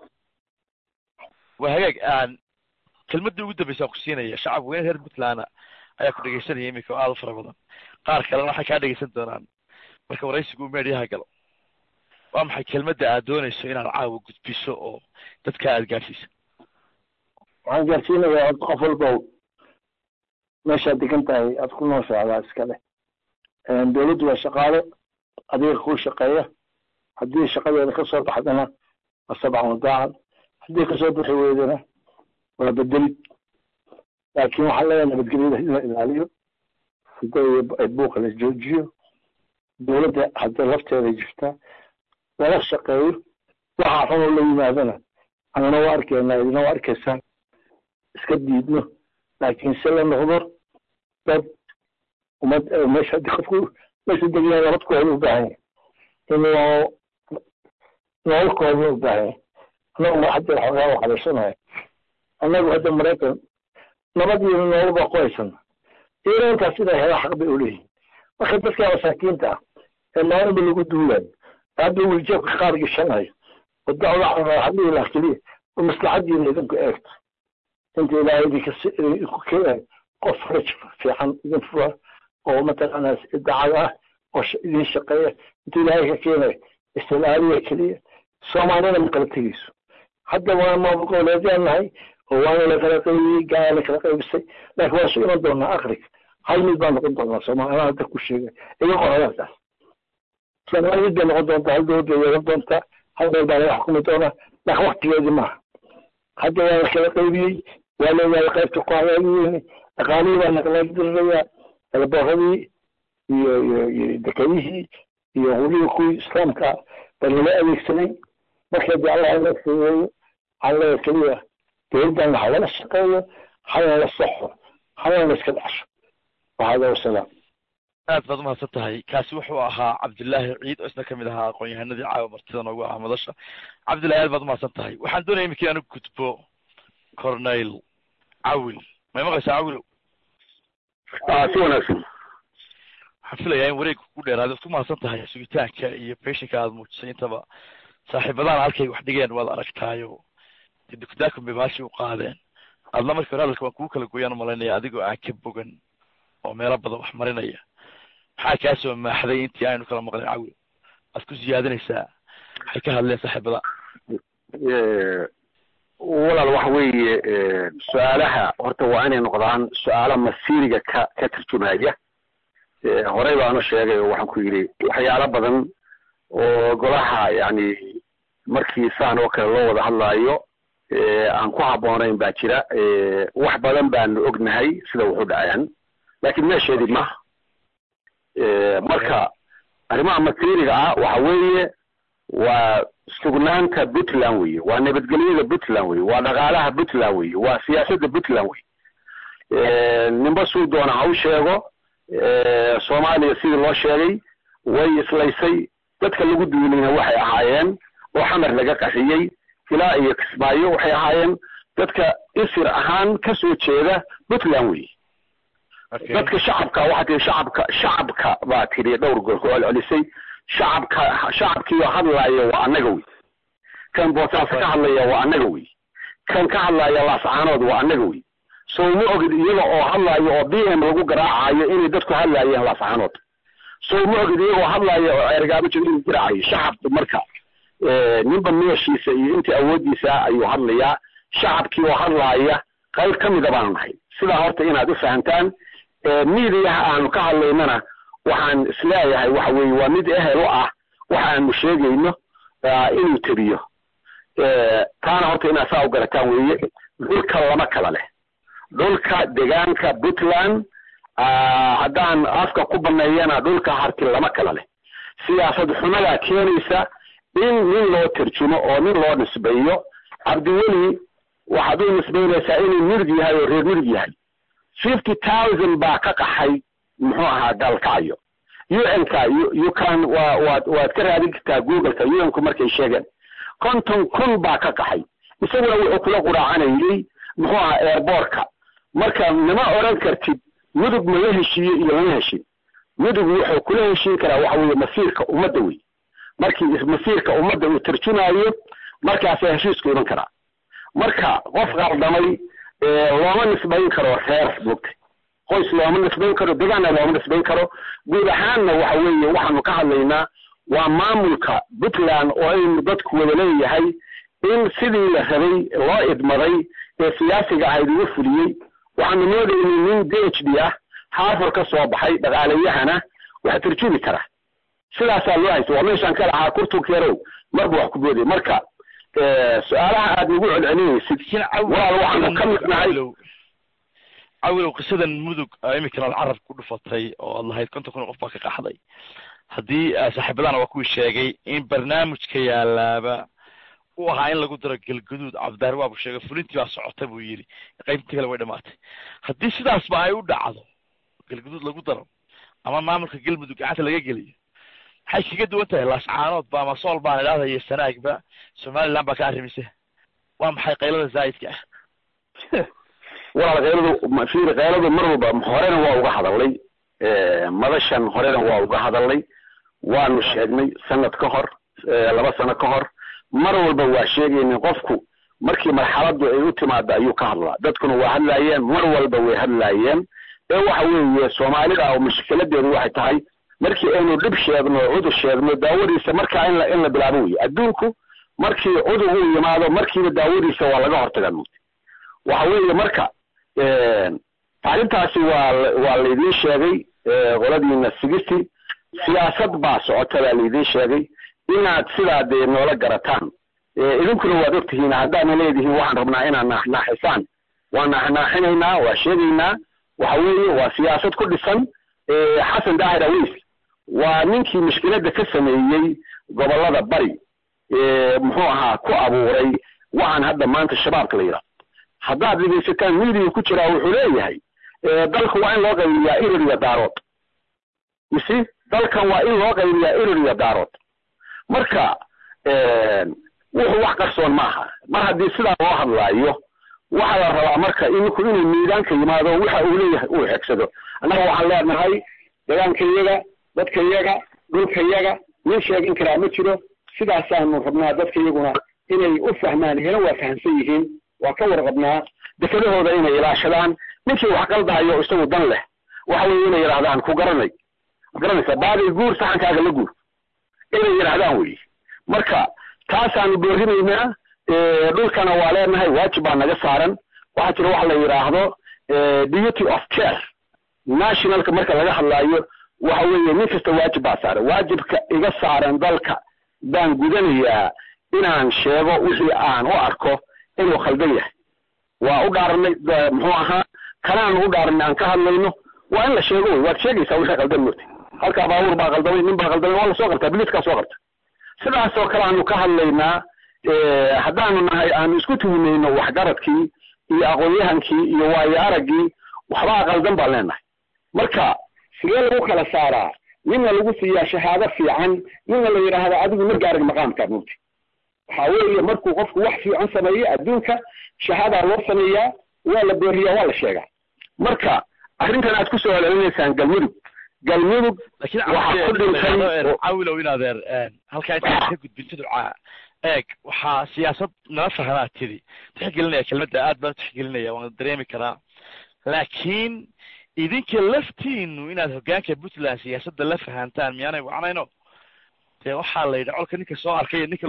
waa hagaag aan kelmadii ugu dambeysa aan ku siinaya shacab weyne reer puntland ayaa ku dhegeysanaya iminka oo aada u fara badan qaar kalena waxay kaa dhegeysan doonaan marka waraysigu uu meedyaha galo waa maxay kelmadda aad doonayso inaad caawa gudbiso oo dadka aad gaarsiisa waxaan gaarsiinayaa qof walba meeshaad degan tahay aad ku nooshaada iskale dowladdu waa shaqaale adiga kuu shaqeeya haddii shaqadeeda kasoo baxdana waa sabcan wadaacan haddii kasoo bixi weydana waa bedelid laakiin waxaa leeyahay nabadgelyada in la ilaaliyo sida buuqa la joojiyo dowladda hadda lafteeda jirta lala shaqeeyo waxa xun oo la yimaadana anana waa arkeynaa idina waa arkaysaan iska diidno laakiin se la noqdo dad umad meesha hadii qofku meesha degayaa nabad kooda u baahan yahay in loo nolol kooda u baahan yahay annagu ma hadda xoogaa u xabeysanahay annagu hadda maraykan nabad iyo nolol baa ku haysana iyadoo intaas sidaa hela xaq bay uleeyihin marka dadka masaakiinta ah ee maalinba lagu duulayo hadda wiljeebka qaar gishanayo oo dacwada hadii ilaah keliya oo maslaxadiina idinku eegto inta ilaahay idinka idinku keenayo qof raj fiican idin fura oo mataqaanaa dacad ah oo idin shaqeeya inta ilaahay ka keenayo istilaaliya keliya soomaalina ma kala tegeyso hadda waa maamul goboleedyaan nahay oo waana la kala qaybiyey gaala la kala qaybisay laakiin waa su iman doonaa akhrika hal mid baa noqon doonaa soomaalina hadda ku sheegay iga qorayaalkaas soomaali mid bay noqon doontaa hal dowlad bay yeelan doontaa hal meel baa laga xukumi doonaa laakiin waktigeedii maaha hadda waa la kala qaybiyey waa leeyahay qaybta ku hagaagiyeeni dhaqaalihii baa nagala dirirayaa elbooradii iyo iyo iyo dekadihii iyo weliba kuwii islaamka baa lala adeegsaday marka dee allah ina fududeeyo waxaan leeyahay keliya dowladdan ha lala shaqeeyo halana la saxo halana la iska dhacsho wahada wasalaam aad baad umahadsan tahay kaasi wuxuu ahaa cabdillaahi ciid oo isna kamid ahaa aqoon-yahanadii caawa martida noogu ahaa madasha cabdillahi aad baad umahadsan tahay waxaan doonaya iminkii inaan u gudbo corneyl cawil may maqlaysaa cawilow si wanaagsan waxaan filayaa in wareegka ku dheeraada ad ku mahadsan tahay sugitaanka iyo beshinka aada muujisay intaba saaxiibadaan halkay wax dhigeen waad aragtaayo dee dukdaakum bay baashi u qaadeen adna markii hore hadalka waan kugu kala gooyaan umalaynaya adigoo aan ka bogan oo meelo badan wax marinaya maxaa kaa soo maaxday intii aynu kala maqleen cawil aad ku siyaadinaysaa waxay ka hadleen saaxiibada walaal waxa weeye su-aalaha horta waa inay noqdaan su-aala masiiriga ka ka tarjumaya horey baanu sheegay oo waxaan ku yidhi waxyaalo badan oo golaha yani markii saan oo kale loo wada hadlaayo aan ku habboonayn baa jira wax badan baanu ognahay sida wuxu dhacayaan laakiin meesheedii maha marka arrimaha masiiriga ah waxa weeye waa sugnaanta puntland weye waa nabadgelyada puntland weye waa dhaqaalaha puntland weye waa siyaasadda puntland weye ninba suu doona ha u sheego soomaaliya sidii loo sheegay way islaysay dadka lagu duulayna waxay ahaayeen oo xamar laga qaxiyey ilaa iyo kismaayo waxay ahaayeen dadka isir ahaan ka soo jeeda puntland weye dadka shacabka waxaa tii shacabka shacabka baa tiri dhowr goor ku celcelisay shacabka shacabkiioo hadlaaya waa annaga wey kan boosaas ka hadlaya waa annaga wey kan ka hadlaya laascaanood waa annaga wey so ma ogid iyaga oo hadlaayo oo b m lagu garaacayo inay dadku hadlaayeen laascaanood so ma ogid iyagoo hadlaayo oo ergaabo jir inuu garaacayo shacabka marka ninba meeshiisa iyo intii awooddiisa ayuu hadlayaa shacabkii oo hadlaaya qayb ka mida baanu nahay sidaa horta inaad u fahamtaan miidiyaha aanu ka hadlaynana waxaan isleeyahay waxa weeye waa mid ehel u ah waxaanu sheegayno inuu tebiyo taana horta inaad saa u garataan weeye dhulka lama kala leh dhulka degaanka puntland haddaan afka ku baneeyana dhulka harti lama kala leh siyaasad xumadaa keenaysa in nin loo tarjumo oo nin loo nisbeeyo cabdiweli waxaad u nisbaynaysaa inuu mirig yahay oo reer mirig yahay fifty thousand baa ka qaxay muxuu ahaa gaalkacyo un-ka you can wa waad waad ka raadin kartaa googleka un-ku markay sheegeen konton kun baa ka qaxay isaguna wuxuu kula quraacanayay muxuu ahaa airbortka marka nama odran kartid mudug mala heshiiye iyo lama heshin mudug wuxuu kula heshiin karaa waxa weeye masiirka ummadda wey markii masiirka ummadda uu tarjumaayo markaasaa heshiisku iman karaa marka qof qaldamay looma nisbayn karo reer mogtay qoys looma nisbayn karo degaanna looma nisbayn karo guud ahaanna waxa weeye waxaanu ka hadlaynaa waa maamulka puntland oo aynu dadku wada leeyahay in sidii la rabay loo idmaday ee siyaasiga ahayd uga fuliyey waxaanu moodaynay nin d h d ah haafur ka soo baxay dhaqaalayahana wax tarjumi kara sidaasaa loo haysta waa meeshaan ka lahaa kurtunkeerow marba wax ku booday marka su-aalaha aad nagu celcelinaysid walaal waxaanu ka mid nahay cawilow qisadan mudug iminkana ad carab ku dhufatay oo ad lahayd konton kun qof baa ka qaxday haddii saaxiibadana waa kuwii sheegay in barnaamijka yaalaaba u ahaa in lagu daro galgaduud cabdaar waabu sheegay fulintii baa socota buu yidhi qaybtii kale way dhamaatay haddii sidaasba ay u dhacdo galgaduud lagu daro ama maamulka galmudug gacanta laga geliyo maxay kaga duwan tahay laascaanood ba ama sool baan idhahda iyo sanaagba somaliland baa ka arrimise waa maxay qaylada zaa'idka ah walaal qayladu fiir qayladu mar walba horena waa uga hadalnay madashan horena waa uga hadalnay waanu sheegnay sanad ka hor laba sano ka hor mar walba waa sheegaynay qofku markii marxaladu ay u timaado ayuu ka hadlaa dadkuna waa hadlaayeen mar walba way hadlaayeen ee waxa weeye soomaalida oo mushkiladeedu waxay tahay markii aynu dhib sheegno cudur sheegno daawadiisa markaa in la in la bilaabo weye adduunku markii cudur uu yimaado markiiba daawadiisa waa laga hortagaa mugti waxa weeye marka arrintaasi waa waa laydin sheegay qoladiina sigisti siyaasad baa socota baa laydin sheegay inaad sidaa dee noola garataan idinkuna waad ogtihiin haddaadna leedihiin waxaan rabnaa inaad naaxnaaxisaan waa naaxnaaxinaynaa waa sheegaynaa waxa weeye waa siyaasad ku dhisan xasan daahir awiis waa ninkii mushkiladda ka sameeyey gobollada bari muxuu ahaa ku abuuray waxaan hadda maanta shabaabka la yidhaha haddaad dhegaysataan miidiga ku jiraa wuxuu leeyahay dalku waa in loo qaybiyaa irir iyo daarood isi dalkan waa in loo qaybiyaa erer iyo daarood marka wuxuu wax qarsoon maaha mar haddii sidaa loo hadlaayo waxaa la rabaa marka ininku inuu miidaanka yimaado waxa uu leeyahay uu xegsado annaga waxaan leenahay deegaankayaga dadkayaga dhulkayaga nin sheegin karaa ma jiro sidaasaanu rabnaa dadkayaguna inay u fahmaan hena waa fahamsan yihiin waa ka warqabnaa dekedahooda inay ilaashadaan ninkii wax qaldahayo isagu dan leh waxa weeye inay yidhahdaan ku garanay garanaysa baaday guur saxankaaga la guur inay yidhahdaan weye marka taasaanu boorinaynaa dhulkana waa leenahay waajib baa naga saaran waxaa jira waxa la yidhaahdo duty of care nationalka marka laga hadlaayo waxa weeye nin kasta waajib baa saaran waajibka iga saaran dalka baan gudanayaa inaan sheego wixii aan u arko inuu khaldan yahay waa u dhaaranay muxuu ahaa kanaanu u dhaaranay aan ka hadlayno waa in la sheego wey waad sheegaysaa wixii khaldan moogtay halkaa baabuur baa khaldamay nin baa khaldamay waa lasoo qabtaa biliiskaa soo qabta sidaasoo kale aanu ka hadlaynaa haddaanu nahay aanu isku tuhinayno waxgaradkii iyo aqoon-yahankii iyo waayo araggii waxbaa qaldan baan leenahay marka sidee lagu kala saaraa ninna lagu siiyaa shahaado fiican ninna la yidhaahda adigu ma gaarin maqaamkaa mugti waxa weeye markuu qofku wax fiican sameeyo adduunka shahaadaa loo sameeyaa waa la booriyaa waa la sheegaa marka arrintan aad ku soo celcelinaysaan galmudug galmudug waxaa ku dhintay cawilow in adeer halkaa intaan ka gudbin tuducaa eeg waxaa siyaasad nala fahanaa tidi tixgelinaya kelmadda aad baan tixgelinaya waan dareemi karaa laakiin idinka laftiinu inaad hoggaanka puntland siyaasadda la fahantaan miyaanay wacnayno dee waxaa la yidhi colka ninka soo arkay ninka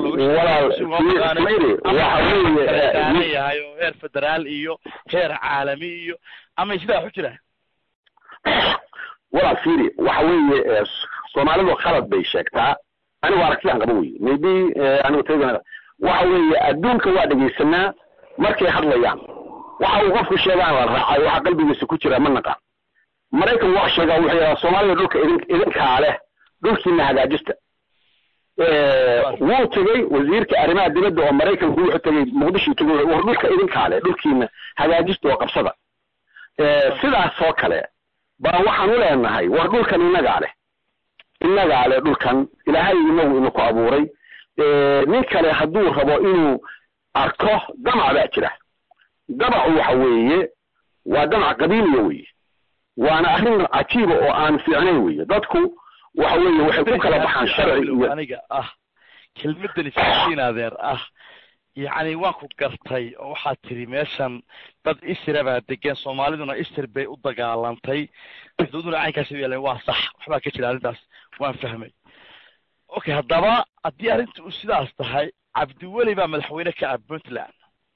looga yahay oo heer federaal iyo heer caalami iyo ama sidaa waxu jiraan walaal fiiri waxa weeye soomaalidu khalad bay sheegtaa anigu aragtidaan qaba weye maybe anigu tayda waxa weeye adduunka waa dhegaysanaa markay hadlayaan waxa uu qofku sheegaan la raacay waxa qalbigiisa ku jira ma naqaan maraykan waa sheegaa wuxuu yidhaha soomaalida dhulka idin idinkaa leh dhulkiina hagaajista wuu tegey wasiirka arrimaha dibadda oo maraykanku wuxuu tegey muqdisho tegey war dhulka idinkaa leh dhulkiina hagaajista oo qabsada sidaas oo kale baa waxaan u leenahay war dhulkan innagaa leh innagaa leh dhulkan ilaahay inagu inaku abuuray nin kale hadduu rabo inuu arko damac baa jira damacu waxa weeye waa damac qabiiliya weye waana arrin cajiiba oo aan fiicnayn weye dadku waxa weeye waxay ku kala baxaan sharci iyo aniga ah kelmadani fiisiin adeer ah yacni waan ku gartay oo waxaad tiri meeshan dad isira baa degan soomaaliduna isir bay u dagaalantay xuduuduna caynkaasi u yeeleen waa sax waxbaa ka jira arrintaas waan fahmay okay haddaba haddii arrinta u sidaas tahay cabdiweli baa madaxweyne ka ah puntland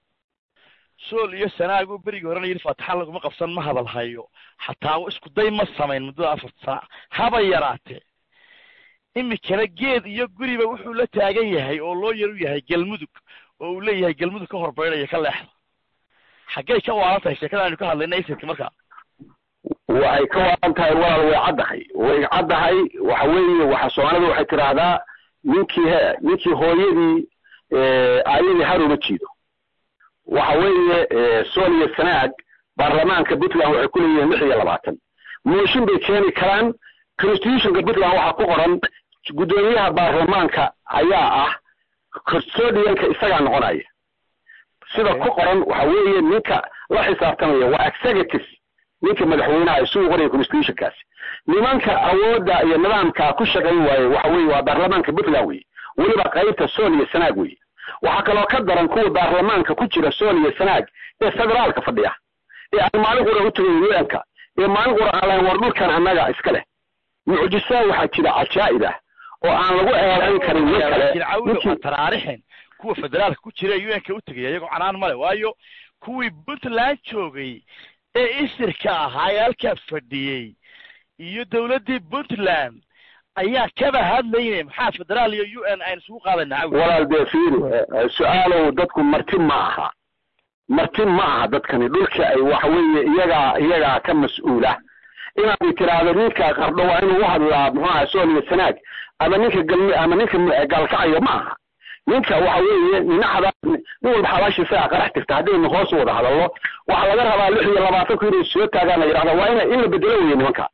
sool iyo sanaagu berigii horena yidhi faataxa laguma qabsan ma hadal hayo xataa isku day ma samayn muddada afarta sana haba yaraatee imikana geed iyo guriba wuxuu la taagan yahay oo loo yaru yahay galmudug oo uu leeyahay galmudug ka horbaydhaya ka leexda xaggay ka waalan tahay sheekada aynu ka hadlayna isirka markaa waxay ka waalan tahay walaal way caddahay way caddahay waxa weeye waxa soomaalida waxay tidhaahdaa ninkii he ninkii hooyadii aayadii har uma jiido waxa weeye sool iyo sanaag baarlamaanka puntland waxay ku leeyihiin lix iyo labaatan mooshin bay keeni karaan constitutionka puntland waxaa ku qoran guddoomiyaha baarlamaanka ayaa ah custodianka isagaa noqonaya sida ku qoran waxa weeye ninka la xisaabtamaya waa executive ninka madaxweynaha isugu qoraya constitutionkaasi nimanka awoodda iyo nidaamka ku shaqayn waaye waxa weeye waa baarlamaanka puntland weye weliba qaybta sool iyo sanaag weye waxaa kaloo ka daran kuwa baarlamaanka ku jira sool iyo sanaag ee federaalka fadhiya ee aan maalin qura u tagay u-nka ee maalin qura aan lahayn war dhulkan annaga iska leh mucjisaa waxaa jira cajaa'ib ah oo aan lagu eedayn karin nin kale taraarixin kuwa federaalka ku jira ee u-nka u tegaya iyagoo canaan male waayo kuwii puntland joogay ee isirka ahaa ee halkaa fadhiyey iyo dawladdii puntland ayaa kaba hadlayne maxaa federaal iyo u n aynu isugu qaadayna cawi walaal dee fiiri su-aalow dadku marti ma aha marti ma aha dadkani dhulka ay waxa weeye iyagaa iyagaa ka mas-uula inaad tiraahdo ninka qardho waa inuu u hadlaa muxuu aha sool iyo sanaag ama ninka galmi ama ninka gaalkacayo ma aha ninka waxa weeye ninaxda nin walba xabaashiisa qarax tirta haddaynu hoos wada hadallo waxaa laga rabaa lix iyo labaatanku inay soo taagaan la yidhahda waa ina in la bedelo weye nimanka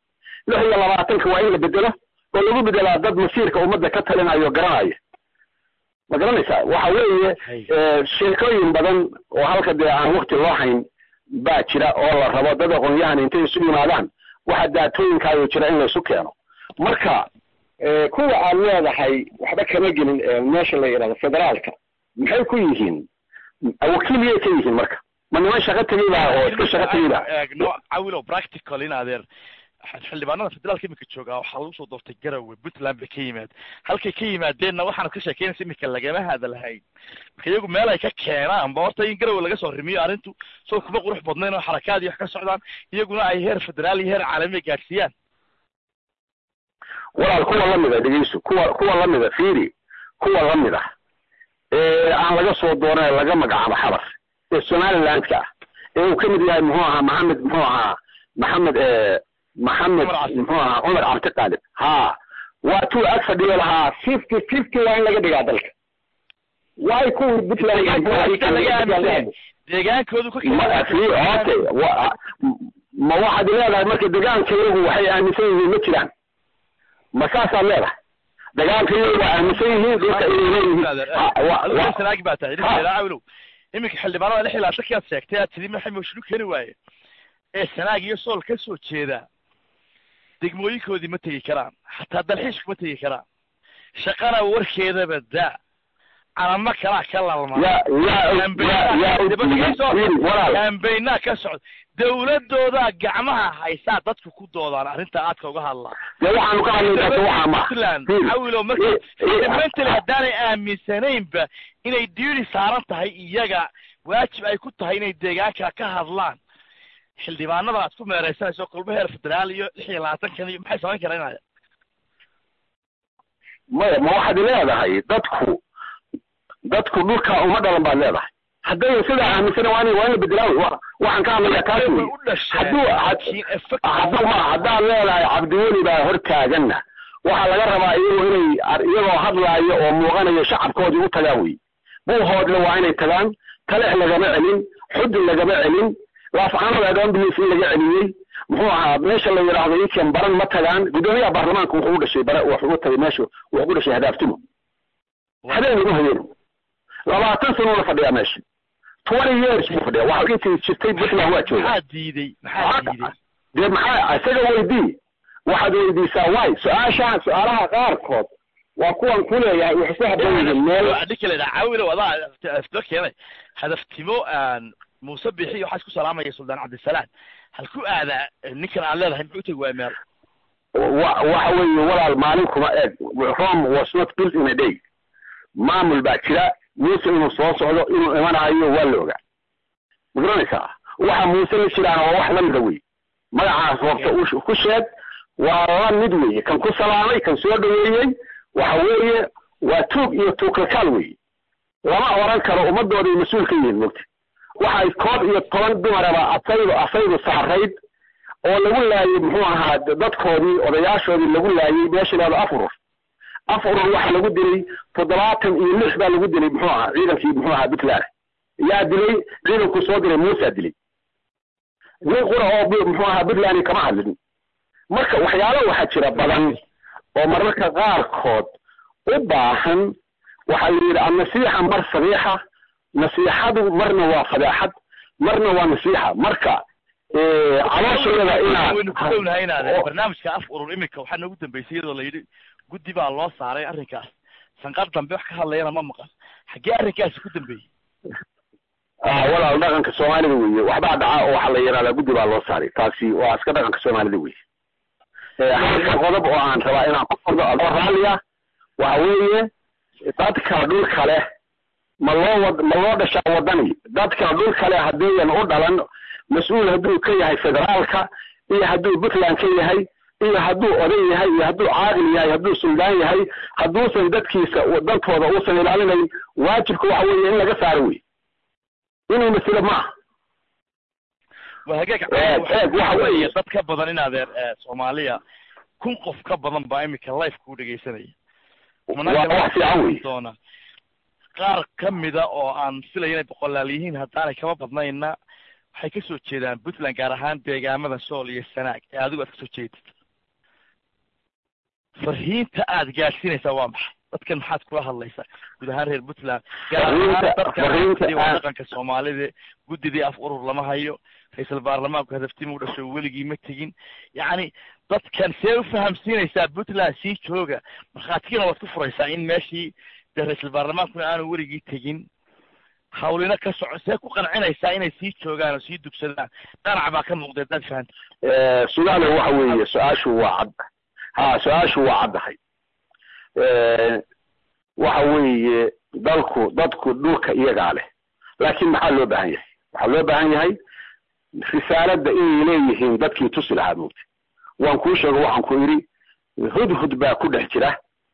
lix iyo labaatanka waa in la bedelo oo lagu bedelaa dad masiirka ummadda ka talinayo garanaya ma garanaysaa waxa weeye sheekooyin badan oo halka dee aan wakti loo hayn baa jira oo la rabo dad aqoon-yahan intay isu yimaadaan waxa daatooyinkaayo jira in laysu keeno marka kuwa aad leedahay waxba kama gelin meesha la yidhahdo federaalka maxay ku yihiin wakiiliyay ka yihiin marka ma niman shaqo tegey baa oo iska shaqo tegey baa eegno cawilo practical in adeer xildhibaanada federaalka imika joogaa waxaa lagu soo doortay garowe puntland bay ka yimaad halkay ka yimaadeenna waxaanad ka sheekeynaysa imika lagama hadalhayn marka iyagu meel ay ka keenaan ba horta in garowe laga soo rimiyo arrintu soo kuma qurux badnayn oo xarakaad iyo wax ka socdaan iyaguna ay heer federaal iyo heer caalami gaadhsiiyaan walaal kuwa lamida dhegeyso kuwa kuwa lamida fiiri kuwa lamid ah ee aan laga soo dooran laga magacaabo xabar ee somalilandka ah ee uu kamid yahay muxuu ahaa maxamed muxuu ahaa maxamed maxamed muxuu ahaa cumar cabdi qaalib ha waa tuu ag fadhiyo lahaa fifty fifty waa in laga dhigaa dalka waay kuwii puntland deegaankoodu ka ma waxaad leedahay marka deegaanka iyagu waxay aaminsan yihiin ma jiraan ma saasaad leedahay dagaalka iyagu waa aaminsan yihiin dhulka inay leeyihiin baa tahay cawlow iminka xildhibaanada lix ilaa shankiaad sheegtay aad tidhi maxay moshinu keeni waaye ee sanaag iyo sool ka soo jeeda degmooyinkoodii ma tegi karaan xataa dalxiisku ma tegi karaan shaqana warkeedaba daa calamo kalaa ka lalmaambeynaa ka socda dawladoodaa gacmaha haysaa dadku ku doodaan arrintaa aadka uga hadlaa waxaanu ka hadlayna puntland cawilo marka fundamentally haddaanay aaminsanaynba inay diiri saaran tahay iyaga waajib ay ku tahay inay deegaanka ka hadlaan xildhibaanada aad ku meereysanayso kulmo heer federaal iyo lix iyo labaatankan iyo maxay samayn karaan maya ma waxaad leedahay dadku dadku dhulka uma dhalan baad leedahay hadday sidaa aaminsan waa in waa in la bedelaawi waxaan ka hadlayaa taas wey hadduu hadduu ma haddaad leedahay cabdiweli baa hortaaganna waxaa laga rabaa iyagu inay iyagoo hadlaayo oo muuqanayo shacabkoodii u tagaan wey buuhoodle waa inay tagaan talex lagama celin xudun lagama celin laafcaanada adamblis in laga celiyey muxuu ahaa meesha la yidhaahdo ikan baran ma tagaan guddoomiyaha baarlamaanka wuxuu u dhashay bara wuxuu u tagay meesha wuxuu ku dhashay hadaaftumo habeen lagu hayeeno labaatan sano la fadhiyaa meesha twenty years buu fadhiya waxa intii jirtay puntland waa jooga maxaa diiday maxaa diiday dee maxaa isaga weydii waxaad weydiisaa waay su-aashaha su-aalaha qaarkood waa kuwan ku leeyahay waxay ku haboon yihiin meel adhikale cawilo adaa aftoo keenay hadaftimo muuse bixi waxaa isku salaamaya suldaan cabdisalaam hal ku aadaa ninkan aad leedahay muxuu tegi waaya meel wa waxa weeye walaal maalin kuma eeg rome was not built in a day maamul baa jira muuse inuu soo socdo inuu imanayo waa la ogaa ma garanaysaa waxa muuse la jiraan waa wax lamida wey magacaas hoobta ku sheeg waa la mid weeye kan ku salaamay kan soo dhaweeyey waxa weeye waa tuug iyo tuukalkaal weeye lama oran karo ummadooday mas-uul ka yihiin mogta waxay koob iyo toban dumaraba asaydu asaydu saarayd oo lagu laayey muxuu ahaa dadkoodii odayaashoodii lagu laayey meesha laado afurur afurur waxa lagu dilay toddobaatan iyo lix baa lagu dilay muxuu ahaa ciidankii muxuu ahaa puntland yaa dilay ciidanku soo diray muusa dilay nin qura oo muxuu ahaa puntland kama hadlin marka waxyaalo waxaa jira badan oo mararka qaarkood u baahan waxaa la yidhi annasiixa mar sabiixa nasiixadu marna waa fadeexad marna waa nasiixa marka calooshayada inaa waynu ku dhownahay inaade barnaamijka af urur iminka waxaa noogu dambeysay iyadoo la yidhi guddi baa loo saaray arrinkaas sanqar dambe wax ka hadlayana ma maqan xaggee arrinkaasi ku dambeeyey walaal dhaqanka soomaalida weeye waxbaa dhaca oo waxaa la yidhahdaa guddi baa loo saaray taasi waa iska dhaqanka soomaalida weye halka qodob oo aan rabaa inaan ku fardo adoo raalliya waxa weeye dadka dhulka leh ma loo wad ma loo dhashaa wadani dadka dhulka leh haddiiyan u dhalan mas-uul hadduu ka yahay federaalka iyo hadduu puntland ka yahay iyo hadduu oday yahay iyo hadduu caaqil yahay hadduu suldaan yahay hadduusan dadkiisa dantooda uusan ilaalinayn waajibka waxa weeye in laga saaro wey inuu masilo maaha hagaag eeg waxa weeye dad ka badan in adeer soomaaliya kun qof ka badan baa iminka life kuu dhegaysanaya waa wax fiican wey doona qaar ka mida oo aan filaya inay boqolaal yihiin haddaanay kama badnayna waxay kasoo jeedaan puntland gaar ahaan deegaamada sool iyo sanaag ee adigu aad kasoo jeedid farhiinta aad gaadhsiinaysaa waa maxay dadkan maxaad kula hadlaysaa guud ahaan reer puntland gaar Farriinta- ahaan dadka farriinta waa aad- dhaqanka soomaalida guddidii af urur lama hayo ra-iisul baarlamaanku hadaftimu dhasho weligii ma tegin yacni dadkan see u fahamsiinaysaa puntland sii jooga markhaatigina waad ku furaysaa in meeshii dee ra-iisul baarlamaankuna aanu weligii tegin hawlina ka soco see ku qancinaysaa inay sii joogaan oo sii dugsadaan qanac baa ka muuqda hadaad fahanta Eh, sugaale waxa weeye su-aashu waa cad ha su-aashu waa caddahay Eh, waxa weeye dalku dadku dhulka iyagaa leh laakiin maxaa loo baahan yahay waxaa loo baahan yahay risaaladda inay leeyihiin dadkii tusi lahaa moogta waan kuu sheego waxaan ku idhi hudhud baa ku dhex jira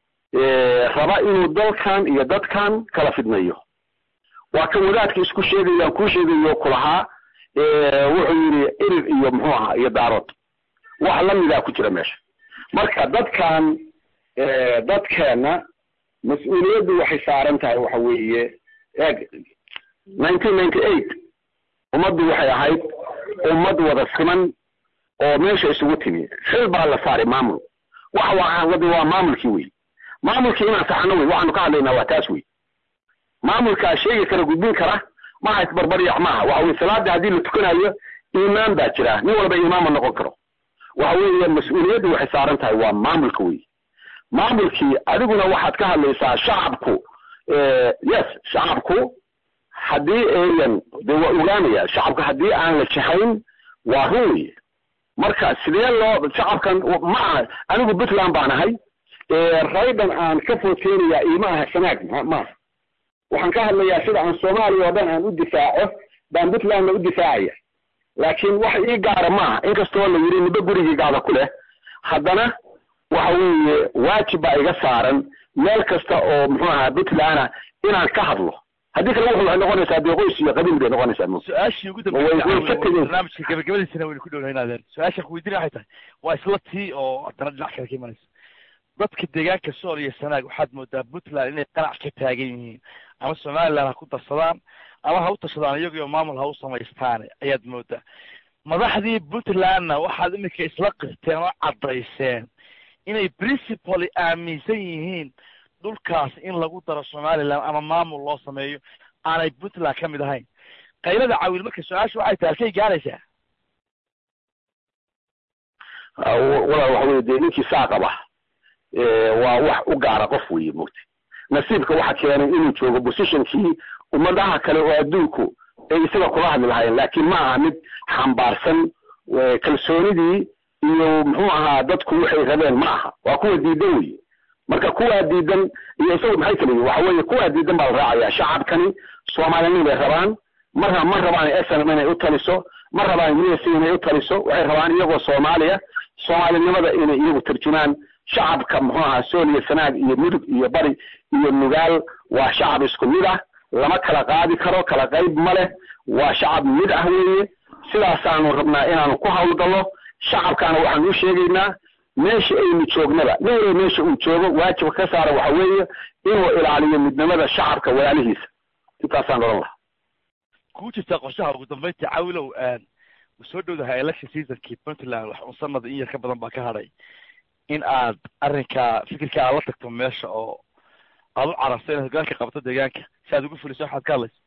Eh, raba inuu dalkan iyo dadkan kala fidnayo waa kan wadaadka isku sheegayaan kuu sheegayo kulahaa Eh, wuxuu yidhi irir iyo muxuu ahaa iyo daarood wax lamidaa ku jira meesha marka dadkan eh, dadkeena mas-uuliyaddu waxay saaran tahay waxa weeye eeg nineteen ninety eight ummaddu waxay ahayd ummad wada siman oo meesha isugu timi xil baa la saaray maamul waxa waa wadi waa maamulkii wey maamulkii inaan saxano wey waxaanu ka hadlaynaa waa taas wey maamulkaa sheegi kara gudbin kara maaha isbarbaryac maaha waxa weye salaada haddii la tukanayo iimaan baa jira nin walba iimaan ma noqon karo waxa weeye mas-uuliyaddu waxay saaran tahay waa maamulka wey maamulkii adiguna waxaad ka hadlaysaa shacabku eh, yes shacabku haddii ayan de waa ogaanaya shacabka haddii aan la jahayn waa run weye marka sidee loo shacabkan ma aha anigu puntland baan ahay Eh, raydan aan ka footeynayaa iima aha sanaag ma- maaha waxaan ka hadlayaa sida aan soomaaliya oo dhan aan u difaaco baan puntlandna u difaacaya laakiin wax ii gaara maaha inkastoo la yidhi nibo gurigiigaada ku leh haddana waxa weeye waajib baa iga saaran meel kasta oo muxuu ahaa puntlandna inaan ka hadlo haddii kale wuxuu waxay noqonaysaa dee qoys iyo qabiil bay noqonaysaa mo su-aashii ugu Way- way dambeysay ka tegeen. barnaamijka gabagabadiisana waynu ku dhownahay inaadeen su-aasha ku weydiinaya waxay tahay waa isla tii oo haddana dhinac kale ka imanaysa dadka deegaanka sool iyo sanaag waxaad moodaa puntland inay qanac ka taagan yihiin ama somaliland ha ku darsadaan ama ha u tashadaan iyagiyo maamul ha u samaystaane ayaad moodaa madaxdii puntlandna waxaad iminka isla qirteen oo caddayseen inay principally aaminsan yihiin dhulkaas in lagu daro somaliland ama maamul loo sameeyo aanay puntland ka mid ahayn qaylada cawil marka su-aasha waxay tahay halkay gaaraysaa Ah, wa- walaal waxa weye dee ninkii saa qaba eh, waa wax u gaara qof weeye mogta nasiibka waxa keenay inuu joogo positionkii ummadaha kale oo adduunku ay isaga kula hadli lahaayeen laakiin ma aha mid xambaarsan eh, kalsoonidii iyo muxuu ahaa dadku waxay rabeen ma aha waa kuwa diidan weye marka kuwaa diidan iyo isagu maxay kala yihin waxa weeye kuwaa diidan baa la raacaya shacabkani soomaalinin bay rabaan marna ma rabaan snm inay u taliso ma rabaan us inay u taliso waxay rabaan iyagoo soomaaliya soomaalinimada inay iyagu tarjumaan shacabka muxuu ahaa sool iyo sanaag iyo mudug iyo bari iyo nugaal waa shacab isku mid ah lama kala qaadi karo kala qayb ma leh waa shacab mid ah weeye sidaasaanu rabnaa inaanu ku hawlgallo shacabkaana waxaanu u sheegaynaa meesha aynu joognaba nin walba meesha uu joogo waajibka ka saara waxa weeye inuu ilaaliyo midnimada shacabka walaalihiisa intaasaan odhan lahaa kuu jirtaa qorshaha ugu dambeynta cawilow u soo dhowdahay election seasonkii puntland wax un sanada in yar ka badan baa ka hadhay in aad arrinka fikirka aad la tagto meesha oo aad u cararto inaad hogaanka qabato deegaanka si aad ugu fuliso waxaad ka hadlayso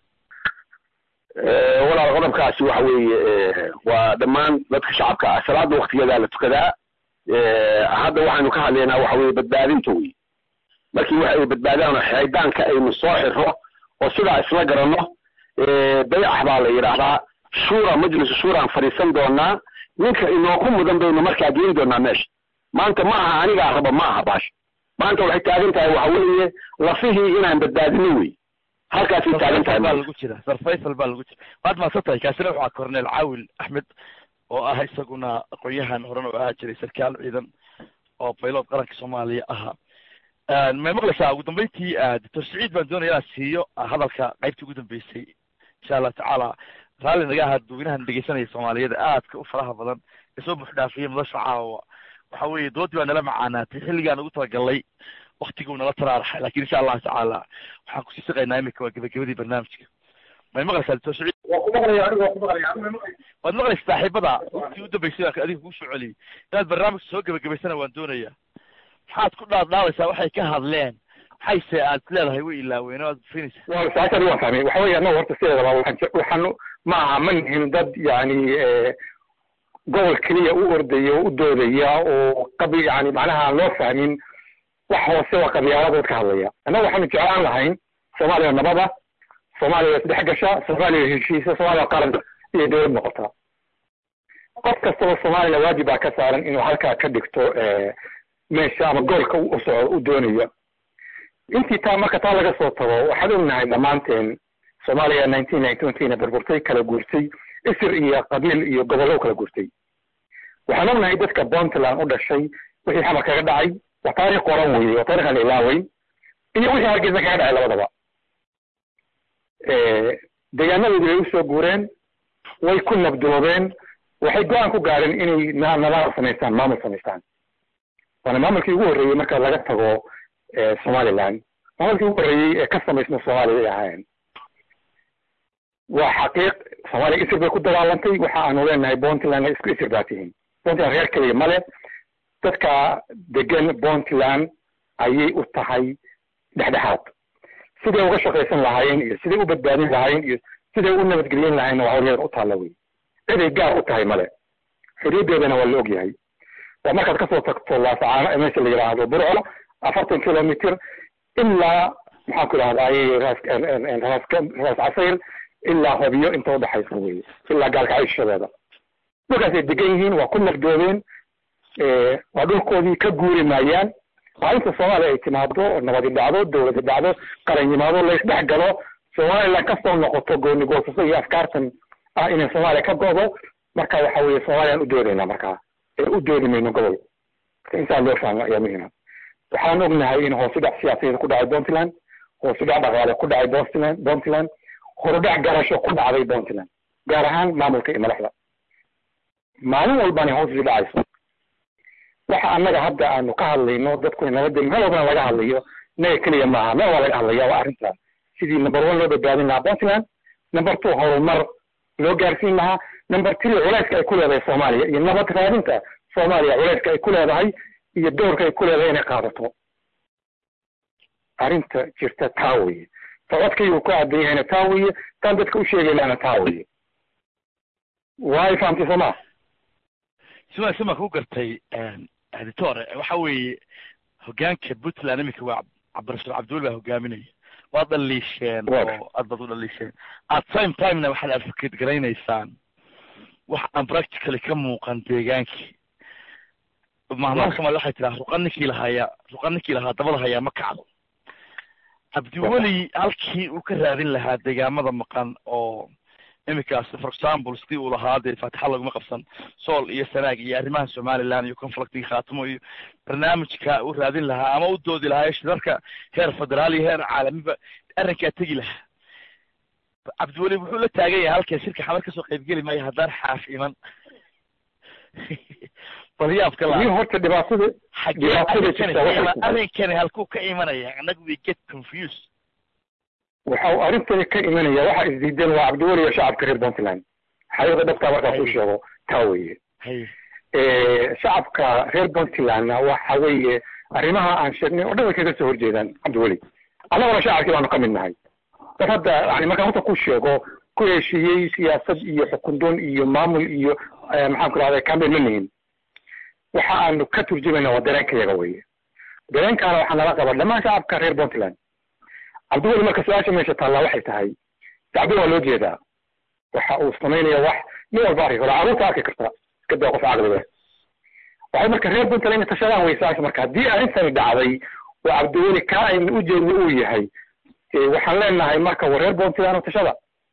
Eh, walaal qodobkaasi waxa weeye eh, waa dhammaan dadka shacabka ah salaada waktigeedaa la tukadaa Eh, hadda waxaynu ka hadlaynaa waxa weeye badbaadinta wey markii wax ay badbaadaan oo xiddaanka aynu soo xiro oo sidaa isla garanno eh, baycax baa la yidhaahdaa shura majlisu shuraan fadhiisan doonaa ninka inooku mudan baynu markaa geyn doonaa meesha maanta ma aha anigaa raba ma aha baash maanta waxay taagan tahay waxa weeye lafihii inaan badbaadino wey halkaasay taagan tahay sarfaysal baa maanta. lagu jira sarfaysal baa lagu jira waad mahadsan tahay kaasina waxaa corneel caawil axmed oo ah isaguna aqoon-yahan horan oo ahaa jiray sarkaal ciidan oo baylood qaranka soomaaliya ahaa may maqlaysaa ugu dambeyntii doctor saciid baan doonaya inaan siiyo hadalka qaybtii ugu dambeysay insha allah tacaala raalli naga ahaa dadweynahan dhegeysanaya soomaaliyada aadka u faraha badan ee soo buuxdhaafiyay madasha caawa waxa weeye doodii baa nala macaanaatay xilligaan ugu talagalnay waktiguu nala taraaraxay lakin insha allahu tacaala waxaan kusii shaqaynaa imika waa gebagabadii barnaamijka may maqlaysaa doctor saciid waa ku maqlaya aniga waa ku maqlaya aniga ma maqlaya waad maqlaysa saaxiibada waktii u dambeysay baan adiga kuu soo celiyay inaad barnaamijka soo gebagabaysana waan doonayaa maxaad ku dhaadhaabaysaa waxay ka hadleen maxayse aad leedahay way ilaaween oo aad fiinaysa waa saacadii waan fahmay waxa weeye annaga horta sideedaba waxaan je- waxaan ma aha ma nihin dad yani gobol keliya u ordaya oo u doodaya oo qabi yani macnaha aan loo fahmin wax hoose waa qabyaaladood ka hadlaya annaga waxaanu jeclaan lahayn soomaaliya nabada soomaaliya isdhex gasha soomaaliya heshiisa soomaaliya qaran iyo dowlad noqota qof kastaba soomaliya waajib baa ka saaran inuu halkaa ka dhigto meesha ama goolka u socdo u doonayo intii taa marka taa laga soo tago waxaan ognahay dhammaanteen soomaaliya nineteen ninety onkiina burburtay kala guurtay isir iyo qabiil iyo gobollo kala guurtay waxaan ognahay dadka puntland u dhashay wixii xamar kaga dhacay waa taariikh qoran weeye waa taarikh aan la ilaaway iyo wixii hargeysa kaga dhacay labadaba deegaanadoodii bay usoo guureen way ku nabdoobeen waxay go-aan ku gaareen inay nabada samaystaan maamul samaystaan waana maamulkii ugu horreeyey marka laga tago somaliland maamulkii ugu horreeyey ee ka samaysma soomaaliya ay ahaayeen waa xaqiiq soomaaliya isir bay ku dagaalantay waxa aanu leenahay puntland isku isir baa tihiin puntland reer keliya male dadka degan puntland ayay u tahay dhexdhexaad siday uga shaqaysan lahaayeen iyo siday u badbaadin lahaayeen iyo siday u nabadgelyen lahayen waa hawlyadan u taalla wey ciday gaar u tahay male xorriyaddeedana waa la ogyahay waa markaad kasoo tagto laasacaano meesha la yidhaahdo burco afartan kilomitr ilaa maxaan ku idhahdaay raas raas casayr ilaa hobyo inta udhaxaysa weye ilaa gaalkacayshadeeda dhulkaasay degan yihiin waa ku nafdoobeen waa dhulkoodii ka guuri maayaan maalinta soomaaliya ay timaado oo nabadi dhacdo dawladi dhacdo qaran yimaado laysdhex galo somaliland kasoo noqoto gooni goosasa iyo afkaartan ah inay soomaaliya ka go'do marka waxa weeye soomaaliyaan u doodaynaa markaa ee u doodi mayno gobol marka intaa loo fahmo ayaa muhiima waxaan ognahay in hoosu dhac siyaasadeed ku dhacay puntland hoosu dhac dhaqaale ku dhacay puntland puntland horudhac garasho ku dhacday puntland gaar ahaan maamulka iyo madaxda maalin walbana hoos u dhacayso waxa annaga hadda aanu ka hadlayno dadku nabadda meel walbana laga hadlayo naga keliya maaha meel waa laga hadlaya waa arrintaas sidii number one loo badbaadin lahaa puntland number two horumar loo gaarsiin lahaa number three culayska ay ku leedahay soomaaliya iyo nabad raadinta soomaaliya culayska ay ku leedahay iyo doorka ay ku leedahay inay qaadato arrinta jirta taa weye socodkaygu ku aadan yahayna taa weye taan dadka u sheegaynana taa weye waay fahamtay soo maa sima sima ku gartay editore waxa weeye hogaanka puntland iminka waa cabdirashuul cabdiweli baa hogaaminaya waad dhaliisheen oo aad baad u dhaliisheen at same timena waxaad advocate garaynaysaan wax aan practically ka muuqan deegaankii mahmaha soomali waxay tiraa ruqa ninkii lahaaya ruqa ninkii lahaa dabada hayaa ma kacdo cabdiweli halkii uu ka raadin lahaa deegaamada maqan oo iminkaas for example sidii uu lahaa dee faatixa laguma qabsan sool iyo sanaag iyo arrimaha somaliland iyo conflictigi khaatimo iyo barnaamijka uu raadin lahaa ama u doodi lahaa shirarka heer federaal iyo heer caalamiba arrinkaa tegi lahaa cabdiweli wuxuu la taagan yahay halkan shirka xamar kasoo qaybgeli maayo haddaan xaaf iman bal yaabka la horta dhibaatada dhibaatada jirta waxay arrinkani halkuu ka imanaya annaga we get confused waxa uu arrintani ka imanaya waxa isdiideen waa cabdiweli iyo shacabka reer puntland xaqiiqda dhabtaa markaas u sheego taa weye shacabka reer puntlandna waxa weeye arrimaha aan sheegnay oo dhan way kaga soo horjeedaan cabdiweli annaguna shacabkii baanu ka mid nahay dad hadda yani markaan horta ku sheego ku heshiiyey siyaasad iyo xukundoon iyo maamul iyo maxaan ku rahday cambain ma nihin waxa aanu ka turjumayna waa dareenkayaga weye dareenkaana waxaa nala qaba dhammaan shacabka reer puntland cabdiweli marka su-aasha meesha taallaa waxay tahay cabdi waa loo jeedaa waxa uu samaynaya wax nin walba arki karo carruurta arki karta iska daa qof caqli leh waxay marka reer puntland inay tashadaan weysaasha marka haddii arrintani dhacday oo cabdiweli kaa ayna u jeedna uu yahay waxaan leenahay marka waa reer puntland oo tashada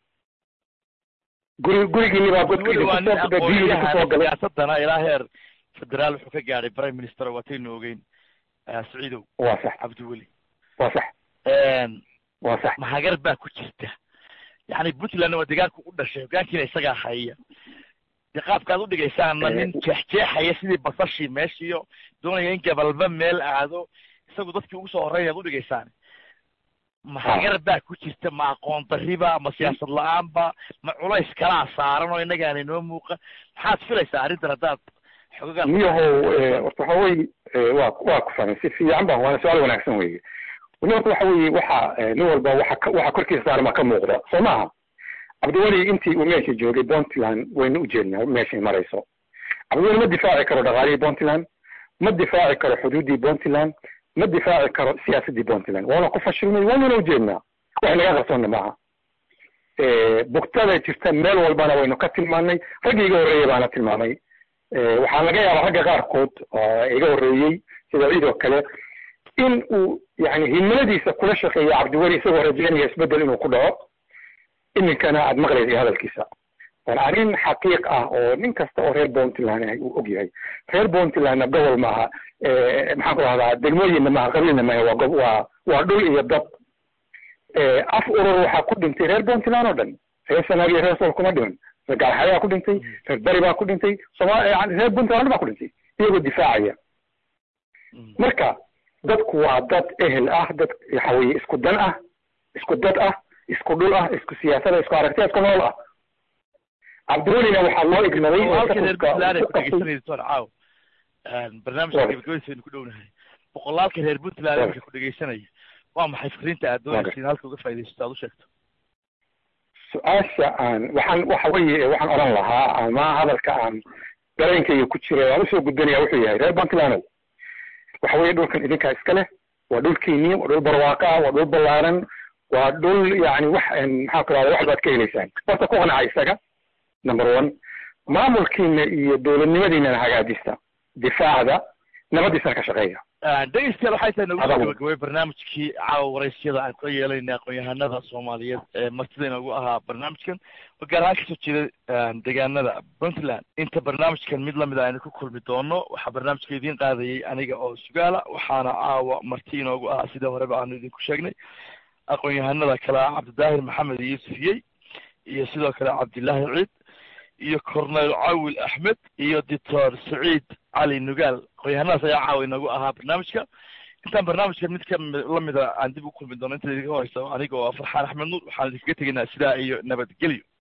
guri gurigiini baa godkiikusoo galay siyaasadana ilaa heer federaal wuxuu ka gaadhay prime minister waataynu ogeyn saciidow waa sax cabdiweli waa sax waa sax mahagar baa ku jirta yani puntland waa deegaanku u dhashay hogaankiina isagaa haya de qaabkaad u dhigaysaana nin jeexjeexaya sidii basashii meeshiiyo doonaya in gabalba meel aado isagu dadkii ugu soo horreynyaad u dhigaysaan mahagar baa ku jirta ma aqoon dariba ma siyaasad la-aanba ma culays kalaa saaran oo innagaana inoo muuqa maxaad filaysaa arrintan haddaad xogagaan niyahow eh, horta waxa weye eh, waa waa ku fahmay si fiican ba waana su-aal wanaagsan weeye weli horta waxa weeye waxa eh, nin walba waxa ka- waxa korkiisa saaran baa ka muuqda soo maaha cabdiweli intii uu meesha joogay puntland waynu ujeednaa meeshay marayso cabdiweli ma difaaci karo dhaqaalihii puntland ma difaaci karo xuduuddii puntland ma difaaci karo siyaasaddii puntland waana ku fashilmay waanuna ujeednaa wax naga qarsoonna maaha Eh, bugtada jirta meel walbana waynu ka tilmaanay raggii iga horreeyey baana tilmaamay Eh, waxaa laga yaabaa ragga qaarkood oo iga horreeyey sida ciid oo kale in uu yani himiladiisa kula shaqeeyo cabdiweli isagoo rajeynaya isbedel inuu ku dhaco iminkana aad maqlaysa hadalkiisa waana arrin xaqiiq ah oo nin kasta oo reer puntland ah uu og yahay reer puntlandna gobol maaha Eh, maxaan ku rahdaa degmooyinna maaha qabiilna maaha waa gob waa waa dhul iyo dad Eh, af urur waxaa ku dhintay reer puntland oo dhan reer sanaag iyo reer sool kuma dhiman reer gaalxayaa ku dhintay reer bari baa ku dhintay soma yani reer puntland baa ku dhintay iyagoo difaacaya marka dadku waa dad ehel ah dad waxa weeye isku dan ah isku dad ah isku dhul ah isku siyaasada isku aragtiya isku nool ah cabdiwelina waxaa loo ignaday oo halka reer safarka puntland ay ku ku qabtay- dhegeysanayso toon caaw barnaamijka Waaga. gabagabadiisa aynu ku dhownahay boqolaalka reer puntland Waaga. marka ku dhegeysanaya waa maxay fikrinta aad doonaysa in halka uga faaidaysato aad u sheegto su-aasha aan waxaan waxa weeye waxaan odhan lahaa ama hadalka aan dareenkayga ku jira aan usoo gudbanaya wuxuu yahay reer puntland waxa weeye dhulkan idinkaa iska leh waa dhulkiinii waa dhul barwaaqo ah waa dhul ballaaran waa dhul yani wax maxaa ku rahda wax baad ka heleysaan horta ku qanaca isaga number one maamulkiina iyo dowladnimadiinana hagaajista difaacda nabadiisana ka shaqeeya dhegeystayaal waxay tahay nagu soo Adagu. gabagabay barnaamijkii caawa waraysyada aan ka yeelayna aqoon-yahanada soomaaliyeed ee martida inoogu ahaa barnaamijkan oo gaar ahaan kasoo jeeda deegaanada puntland inta barnaamijkan mid lamid a aynu ku kulmi doono waxaa barnaamijka idiin qaadayay aniga oo sugaala waxaana caawa marti inoogu ahaa sida horeba aanu idinku sheegnay aqoon-yahanada kale ah cabdidaahir maxamed yuusuf yey iyo sidoo kale cabdilaahi ciid iyo cornel cawil axmed iyo doctor saciid cali nugaal aqoon-yahanadaas ayaa caawa inoogu ahaa barnaamijka intaan barnaamijka mid ka lamida aan dib u kulmi doono inta idinka horeysa aniga oo farxaan axmed nuur waxaan idinkaga tegaynaa sidaa iyo nabadgelyo